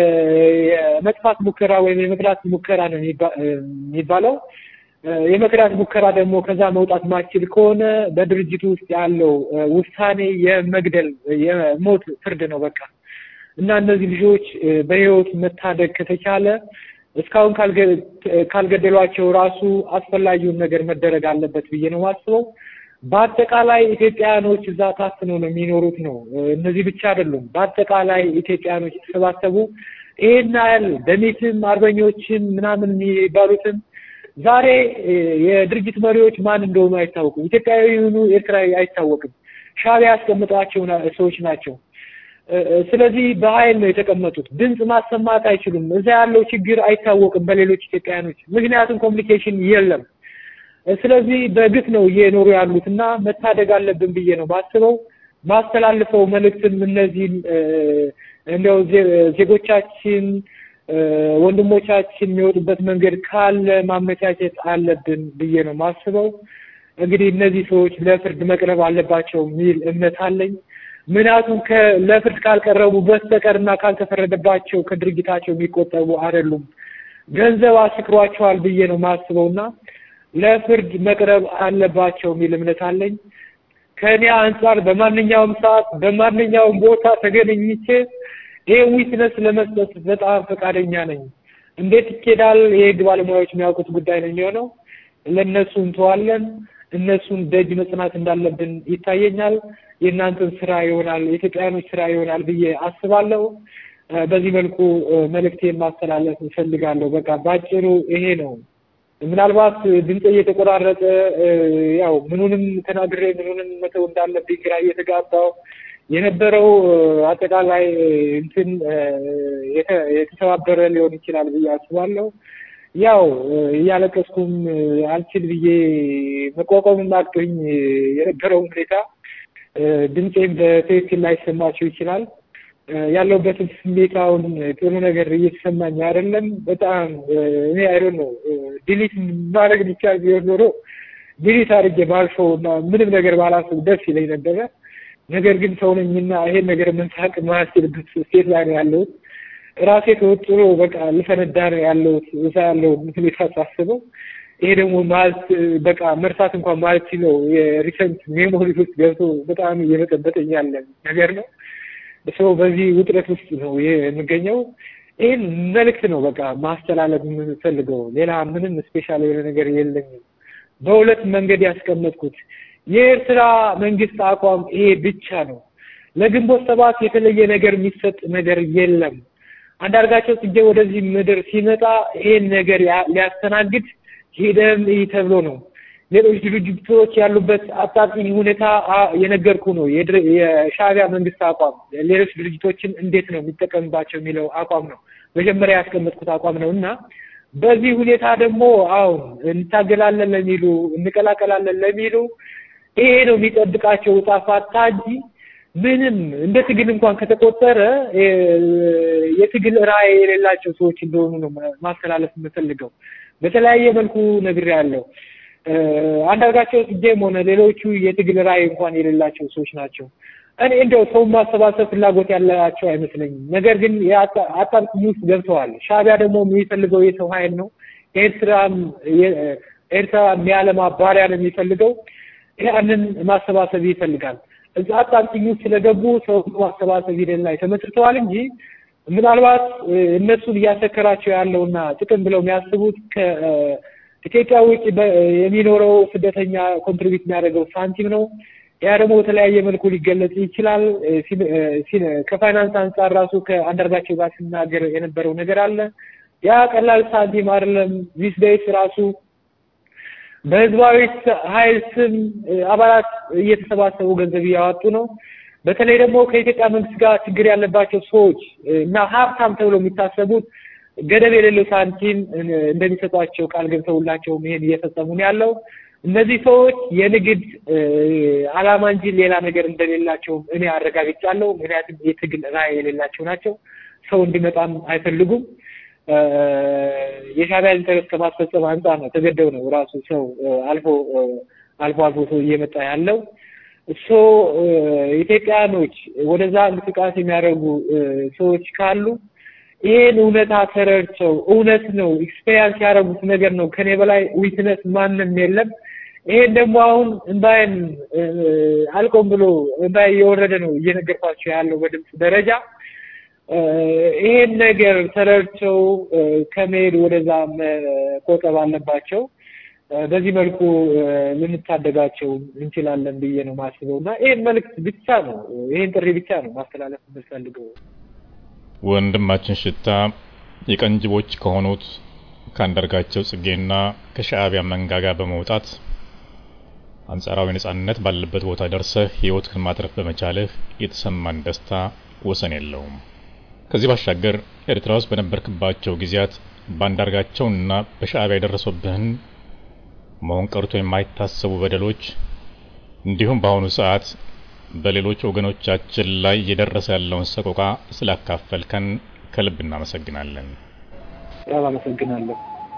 የመጥፋት ሙከራ ወይም የመክዳት ሙከራ ነው የሚባለው። የመክዳት ሙከራ ደግሞ ከዛ መውጣት ማችል ከሆነ በድርጅቱ ውስጥ ያለው ውሳኔ የመግደል የሞት ፍርድ ነው በቃ እና እነዚህ ልጆች በህይወት መታደግ ከተቻለ እስካሁን ካልገደሏቸው ራሱ አስፈላጊውን ነገር መደረግ አለበት ብዬ ነው ማስበው። በአጠቃላይ ኢትዮጵያኖች እዛ ታፍነው ነው የሚኖሩት ነው። እነዚህ ብቻ አይደሉም። በአጠቃላይ ኢትዮጵያኖች የተሰባሰቡ ይሄን ያህል ደሚትም አርበኞችም ምናምን የሚባሉትም ዛሬ የድርጅት መሪዎች ማን እንደሆኑ አይታወቁም። ኢትዮጵያዊ የሆኑ ኤርትራዊ አይታወቅም። ሻዕቢያ ያስቀምጧቸው ሰዎች ናቸው። ስለዚህ በኃይል ነው የተቀመጡት። ድምፅ ማሰማት አይችሉም። እዛ ያለው ችግር አይታወቅም በሌሎች ኢትዮጵያውያኖች፣ ምክንያቱም ኮሚኒኬሽን የለም። ስለዚህ በግፍ ነው እየኖሩ ያሉት እና መታደግ አለብን ብዬ ነው ማስበው። ማስተላልፈው መልእክትም እነዚህን እንዲያው ዜጎቻችን ወንድሞቻችን የሚወጡበት መንገድ ካለ ማመቻቸት አለብን ብዬ ነው ማስበው። እንግዲህ እነዚህ ሰዎች ለፍርድ መቅረብ አለባቸው የሚል እምነት አለኝ። ምክንያቱም ለፍርድ ካልቀረቡ በስተቀርና ካልተፈረደባቸው ከድርጊታቸው የሚቆጠቡ አይደሉም። ገንዘብ አስክሯቸዋል ብዬ ነው ማስበው እና ለፍርድ መቅረብ አለባቸው የሚል እምነት አለኝ። ከእኔ አንጻር በማንኛውም ሰዓት በማንኛውም ቦታ ተገናኝቼ ይሄ ዊትነስ ለመስጠት በጣም ፈቃደኛ ነኝ። እንዴት ይኬዳል? የህግ ባለሙያዎች የሚያውቁት ጉዳይ ነው የሚሆነው። ለእነሱ እንተዋለን። እነሱን ደጅ መጽናት እንዳለብን ይታየኛል። የእናንተን ስራ ይሆናል፣ የኢትዮጵያውያኖች ስራ ይሆናል ብዬ አስባለሁ። በዚህ መልኩ መልእክቴን ማስተላለፍ እፈልጋለሁ። በቃ ባጭሩ ይሄ ነው። ምናልባት ድምፅ እየተቆራረጠ ያው ምኑንም ተናግሬ ምኑንም መተው እንዳለብኝ ግራ እየተጋባው የነበረው አጠቃላይ እንትን የተሰባበረ ሊሆን ይችላል ብዬ አስባለሁ። ያው እያለቀስኩም አልችል ብዬ መቋቋምም አቅቶኝ የነበረውን ሁኔታ ድምፄም በትክክል ላይሰማቸው ይችላል። ያለሁበትን ስሜት አሁን ጥሩ ነገር እየተሰማኝ አይደለም። በጣም እኔ አይዶን ነው ዲሊት ማድረግ ቢቻል ቢሆን ኖሮ ዲሊት አድርጌ ባልፈው እና ምንም ነገር ባላስብ ደስ ይለኝ ነበረ። ነገር ግን ሰው ነኝና ይሄን ነገር መንሳቅ ማያስችልበት ስቴት ላይ ነው ያለሁት። ራሴ ተወጥሮ በቃ ልፈነዳ ነው ያለሁት እዛ ያለውን ሁኔታ ሳስበው ይሄ ደግሞ ማለት በቃ መርሳት እንኳን ማለት ሲለው የሪሰንት ሜሞሪ ውስጥ ገብቶ በጣም እየበጠበጠኝ ያለ ነገር ነው። ሰው በዚህ ውጥረት ውስጥ ነው የምገኘው። ይህን መልእክት ነው በቃ ማስተላለፍ የምፈልገው። ሌላ ምንም ስፔሻል የሆነ ነገር የለኝም። በሁለት መንገድ ያስቀመጥኩት የኤርትራ መንግስት አቋም ይሄ ብቻ ነው። ለግንቦት ሰባት የተለየ ነገር የሚሰጥ ነገር የለም። አንዳርጋቸው ጽጌ ወደዚህ ምድር ሲመጣ ይሄን ነገር ሊያስተናግድ ሄደም ይህ ተብሎ ነው። ሌሎች ድርጅቶች ያሉበት አጣብቂኝ ሁኔታ የነገርኩ ነው። የሻዕቢያ መንግስት አቋም ሌሎች ድርጅቶችን እንዴት ነው የሚጠቀምባቸው የሚለው አቋም ነው መጀመሪያ ያስቀመጥኩት አቋም ነው እና በዚህ ሁኔታ ደግሞ አሁን እንታገላለን ለሚሉ እንቀላቀላለን ለሚሉ ይሄ ነው የሚጠብቃቸው ዕጣ ፈንታ እንጂ ምንም እንደ ትግል እንኳን ከተቆጠረ የትግል ራዕይ የሌላቸው ሰዎች እንደሆኑ ነው ማስተላለፍ የምፈልገው። በተለያየ መልኩ ነግሬያለሁ። አንዳርጋቸው ጽጌም ሆነ ሌሎቹ የትግል ራዕይ እንኳን የሌላቸው ሰዎች ናቸው። እኔ እንደው ሰው ማሰባሰብ ፍላጎት ያላቸው አይመስለኝም። ነገር ግን አጣብቂኝ ውስጥ ገብተዋል። ሻዕቢያ ደግሞ የሚፈልገው የሰው ኃይል ነው። ኤርትራም ኤርትራ የሚያለማ ባሪያ ነው የሚፈልገው። ያንን ማሰባሰብ ይፈልጋል። እዛ አጣብቂኝ ውስጥ ስለገቡ ሰው ማሰባሰብ ሂደት ላይ ተመስርተዋል እንጂ ምናልባት እነሱን እያሰከራቸው ያለውና ጥቅም ብለው የሚያስቡት ከኢትዮጵያ ውጭ የሚኖረው ስደተኛ ኮንትሪቢዩት የሚያደርገው ሳንቲም ነው። ያ ደግሞ በተለያየ መልኩ ሊገለጽ ይችላል። ከፋይናንስ አንጻር ራሱ ከአንዳርጋቸው ጋር ሲናገር የነበረው ነገር አለ። ያ ቀላል ሳንቲም አይደለም። ዚስ ዴይስ ራሱ በህዝባዊ ኃይል ስም አባላት እየተሰባሰቡ ገንዘብ እያዋጡ ነው። በተለይ ደግሞ ከኢትዮጵያ መንግስት ጋር ችግር ያለባቸው ሰዎች እና ሀብታም ተብሎ የሚታሰቡት ገደብ የሌለው ሳንቲም እንደሚሰጧቸው ቃል ገብተውላቸው ይሄን እየፈጸሙ ነው ያለው። እነዚህ ሰዎች የንግድ ዓላማ እንጂ ሌላ ነገር እንደሌላቸው እኔ አረጋግጫለሁ። ምክንያቱም የትግል ራዕይ የሌላቸው ናቸው። ሰው እንዲመጣም አይፈልጉም። የሻዕቢያ ኢንተረስት ከማስፈጸም አንጻር ነው ተገደው ነው ራሱ ሰው አልፎ አልፎ አልፎ ሰው እየመጣ ያለው እሶ ኢትዮጵያኖች ወደዛ እንቅስቃሴ የሚያደርጉ ሰዎች ካሉ ይሄን እውነታ ተረድተው እውነት ነው ኤክስፔሪንስ ያደረጉት ነገር ነው። ከኔ በላይ ዊትነስ ማንም የለም። ይሄን ደግሞ አሁን እንባይን አልቆም ብሎ እንባይ እየወረደ ነው እየነገርኳቸው ያለው በድምፅ ደረጃ ይሄን ነገር ተረድተው ከመሄድ ወደዛ መቆጠብ አለባቸው። በዚህ መልኩ ልንታደጋቸው እንችላለን ብዬ ነው ማስበው እና ይሄን መልእክት ብቻ ነው ይሄን ጥሪ ብቻ ነው ማስተላለፍ የምፈልገው። ወንድማችን ሽታ የቀንጅቦች ከሆኑት ከአንዳርጋቸው ጽጌና ከሻዕቢያ መንጋጋ በመውጣት አንጻራዊ ነጻነት ባለበት ቦታ ደርሰህ ህይወትህን ማትረፍ በመቻልህ የተሰማን ደስታ ወሰን የለውም። ከዚህ ባሻገር ኤርትራ ውስጥ በነበርክባቸው ጊዜያት በአንዳርጋቸውና በሻዕቢያ የደረሱብህን መሆን ቀርቶ የማይታሰቡ በደሎች እንዲሁም በአሁኑ ሰዓት በሌሎች ወገኖቻችን ላይ እየደረሰ ያለውን ሰቆቃ ስላካፈልከን ከልብ እናመሰግናለን። በጣም አመሰግናለሁ።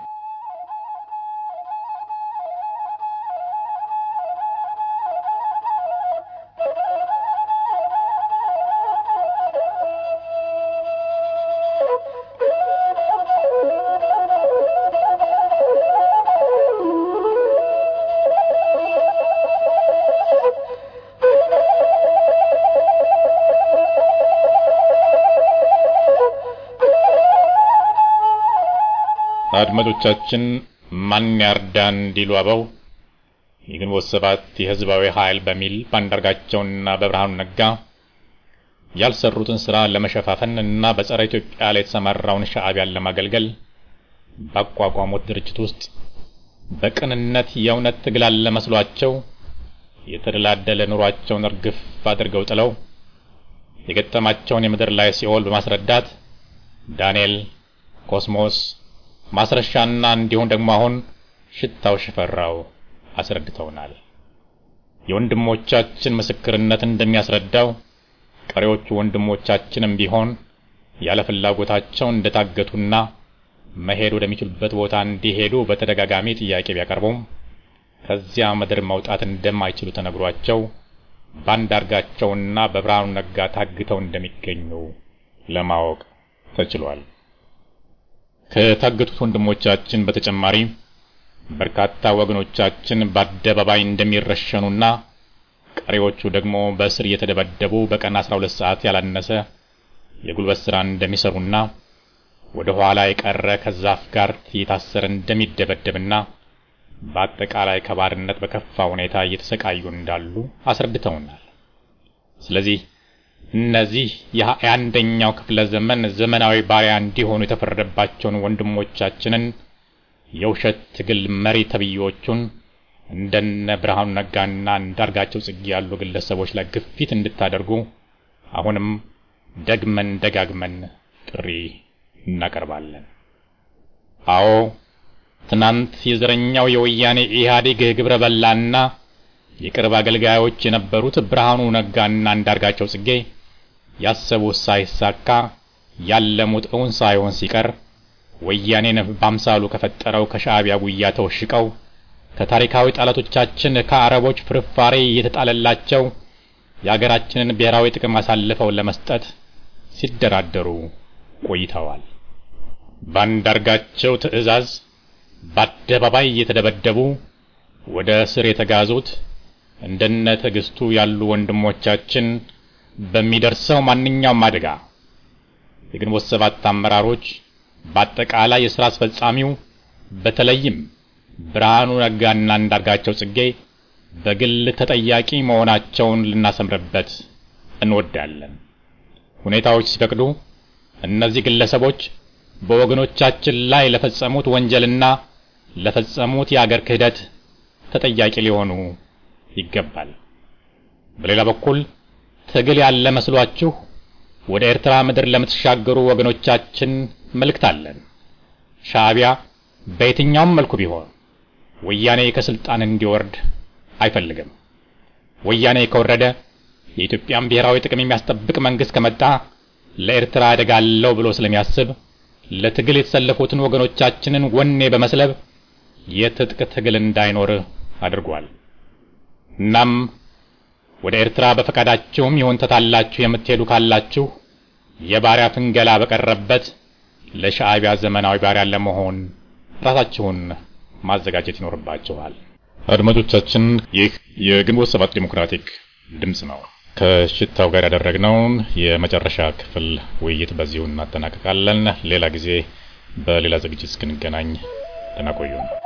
አድማጮቻችን ማን ያርዳን እንዲሉ አበው የግንቦት ሰባት የህዝባዊ ኃይል በሚል በአንዳርጋቸውና በብርሃኑ ነጋ ያልሰሩትን ስራ ለመሸፋፈን እና በጸረ ኢትዮጵያ ላይ የተሰማራውን ሻዕቢያን ለማገልገል ባቋቋሙት ድርጅት ውስጥ በቅንነት የእውነት ትግል አለ መስሏቸው የተደላደለ ኑሯቸውን እርግፍ አድርገው ጥለው የገጠማቸውን የምድር ላይ ሲኦል በማስረዳት ዳንኤል፣ ኮስሞስ፣ ማስረሻና እንዲሁም ደግሞ አሁን ሽታው ሽፈራው አስረድተውናል። የወንድሞቻችን ምስክርነት እንደሚያስረዳው ቀሪዎቹ ወንድሞቻችንም ቢሆን ያለ ፍላጎታቸው እንደታገቱና መሄድ ወደሚችሉበት ቦታ እንዲሄዱ በተደጋጋሚ ጥያቄ ቢያቀርቡም ከዚያ ምድር መውጣት እንደማይችሉ ተነግሯቸው በአንዳርጋቸውና በብርሃኑ ነጋ ታግተው እንደሚገኙ ለማወቅ ተችሏል። ከታገቱት ወንድሞቻችን በተጨማሪ በርካታ ወገኖቻችን በአደባባይ እንደሚረሸኑና ቀሪዎቹ ደግሞ በእስር እየተደበደቡ በቀን 12 ሰዓት ያላነሰ የጉልበት ስራ እንደሚሰሩና ወደ ኋላ የቀረ ከዛፍ ጋር እየታሰረ እንደሚደበደብና በአጠቃላይ ከባርነት በከፋ ሁኔታ እየተሰቃዩ እንዳሉ አስረድተውናል። ስለዚህ እነዚህ የአንደኛው ክፍለ ዘመን ዘመናዊ ባሪያ እንዲሆኑ የተፈረደባቸውን ወንድሞቻችንን የውሸት ትግል መሪ ተብዬዎቹን እንደነ ብርሃኑ ነጋና እንዳርጋቸው ጽጌ ያሉ ግለሰቦች ላይ ግፊት እንድታደርጉ አሁንም ደግመን ደጋግመን ጥሪ እናቀርባለን። አዎ ትናንት የዘረኛው የወያኔ ኢህአዴግ ግብረ በላና የቅርብ አገልጋዮች የነበሩት ብርሃኑ ነጋና እንዳርጋቸው ጽጌ ያሰቡት ሳይሳካ ያለሙት እውን ሳይሆን ሲቀር ወያኔን በአምሳሉ ከፈጠረው ከሻዕቢያ ጉያ ተወሽቀው ከታሪካዊ ጠላቶቻችን ከአረቦች ፍርፋሬ እየተጣለላቸው የአገራችንን ብሔራዊ ጥቅም አሳልፈው ለመስጠት ሲደራደሩ ቆይተዋል። በአንዳርጋቸው ትዕዛዝ በአደባባይ እየተደበደቡ ወደ እስር የተጋዙት እንደነ ትዕግስቱ ያሉ ወንድሞቻችን በሚደርሰው ማንኛውም አደጋ የግንቦት ሰባት አመራሮች በአጠቃላይ የሥራ አስፈጻሚው በተለይም ብርሃኑ ነጋና አንዳርጋቸው ጽጌ በግል ተጠያቂ መሆናቸውን ልናሰምርበት እንወዳለን። ሁኔታዎች ሲፈቅዱ እነዚህ ግለሰቦች በወገኖቻችን ላይ ለፈጸሙት ወንጀልና ለፈጸሙት የአገር ክህደት ተጠያቂ ሊሆኑ ይገባል። በሌላ በኩል ትግል ያለ መስሏችሁ ወደ ኤርትራ ምድር ለምትሻገሩ ወገኖቻችን መልእክት አለን። ሻዕቢያ በየትኛውም መልኩ ቢሆን ወያኔ ከስልጣን እንዲወርድ አይፈልግም። ወያኔ ከወረደ የኢትዮጵያን ብሔራዊ ጥቅም የሚያስጠብቅ መንግስት ከመጣ ለኤርትራ አደጋ አለው ብሎ ስለሚያስብ ለትግል የተሰለፉትን ወገኖቻችንን ወኔ በመስለብ የትጥቅ ትግል እንዳይኖር አድርጓል። እናም ወደ ኤርትራ በፈቃዳችሁም ይሁን ተታላችሁ የምትሄዱ ካላችሁ የባሪያ ፍንገላ በቀረበት ለሻዕቢያ ዘመናዊ ባሪያ ለመሆን ራሳችሁን ማዘጋጀት ይኖርባችኋል። አድማጮቻችን፣ ይህ የግንቦት ሰባት ዲሞክራቲክ ድምጽ ነው። ከሽታው ጋር ያደረግነውን የመጨረሻ ክፍል ውይይት በዚሁ እናጠናቀቃለን። ሌላ ጊዜ በሌላ ዝግጅት እስክንገናኝ ደህና ቆዩን።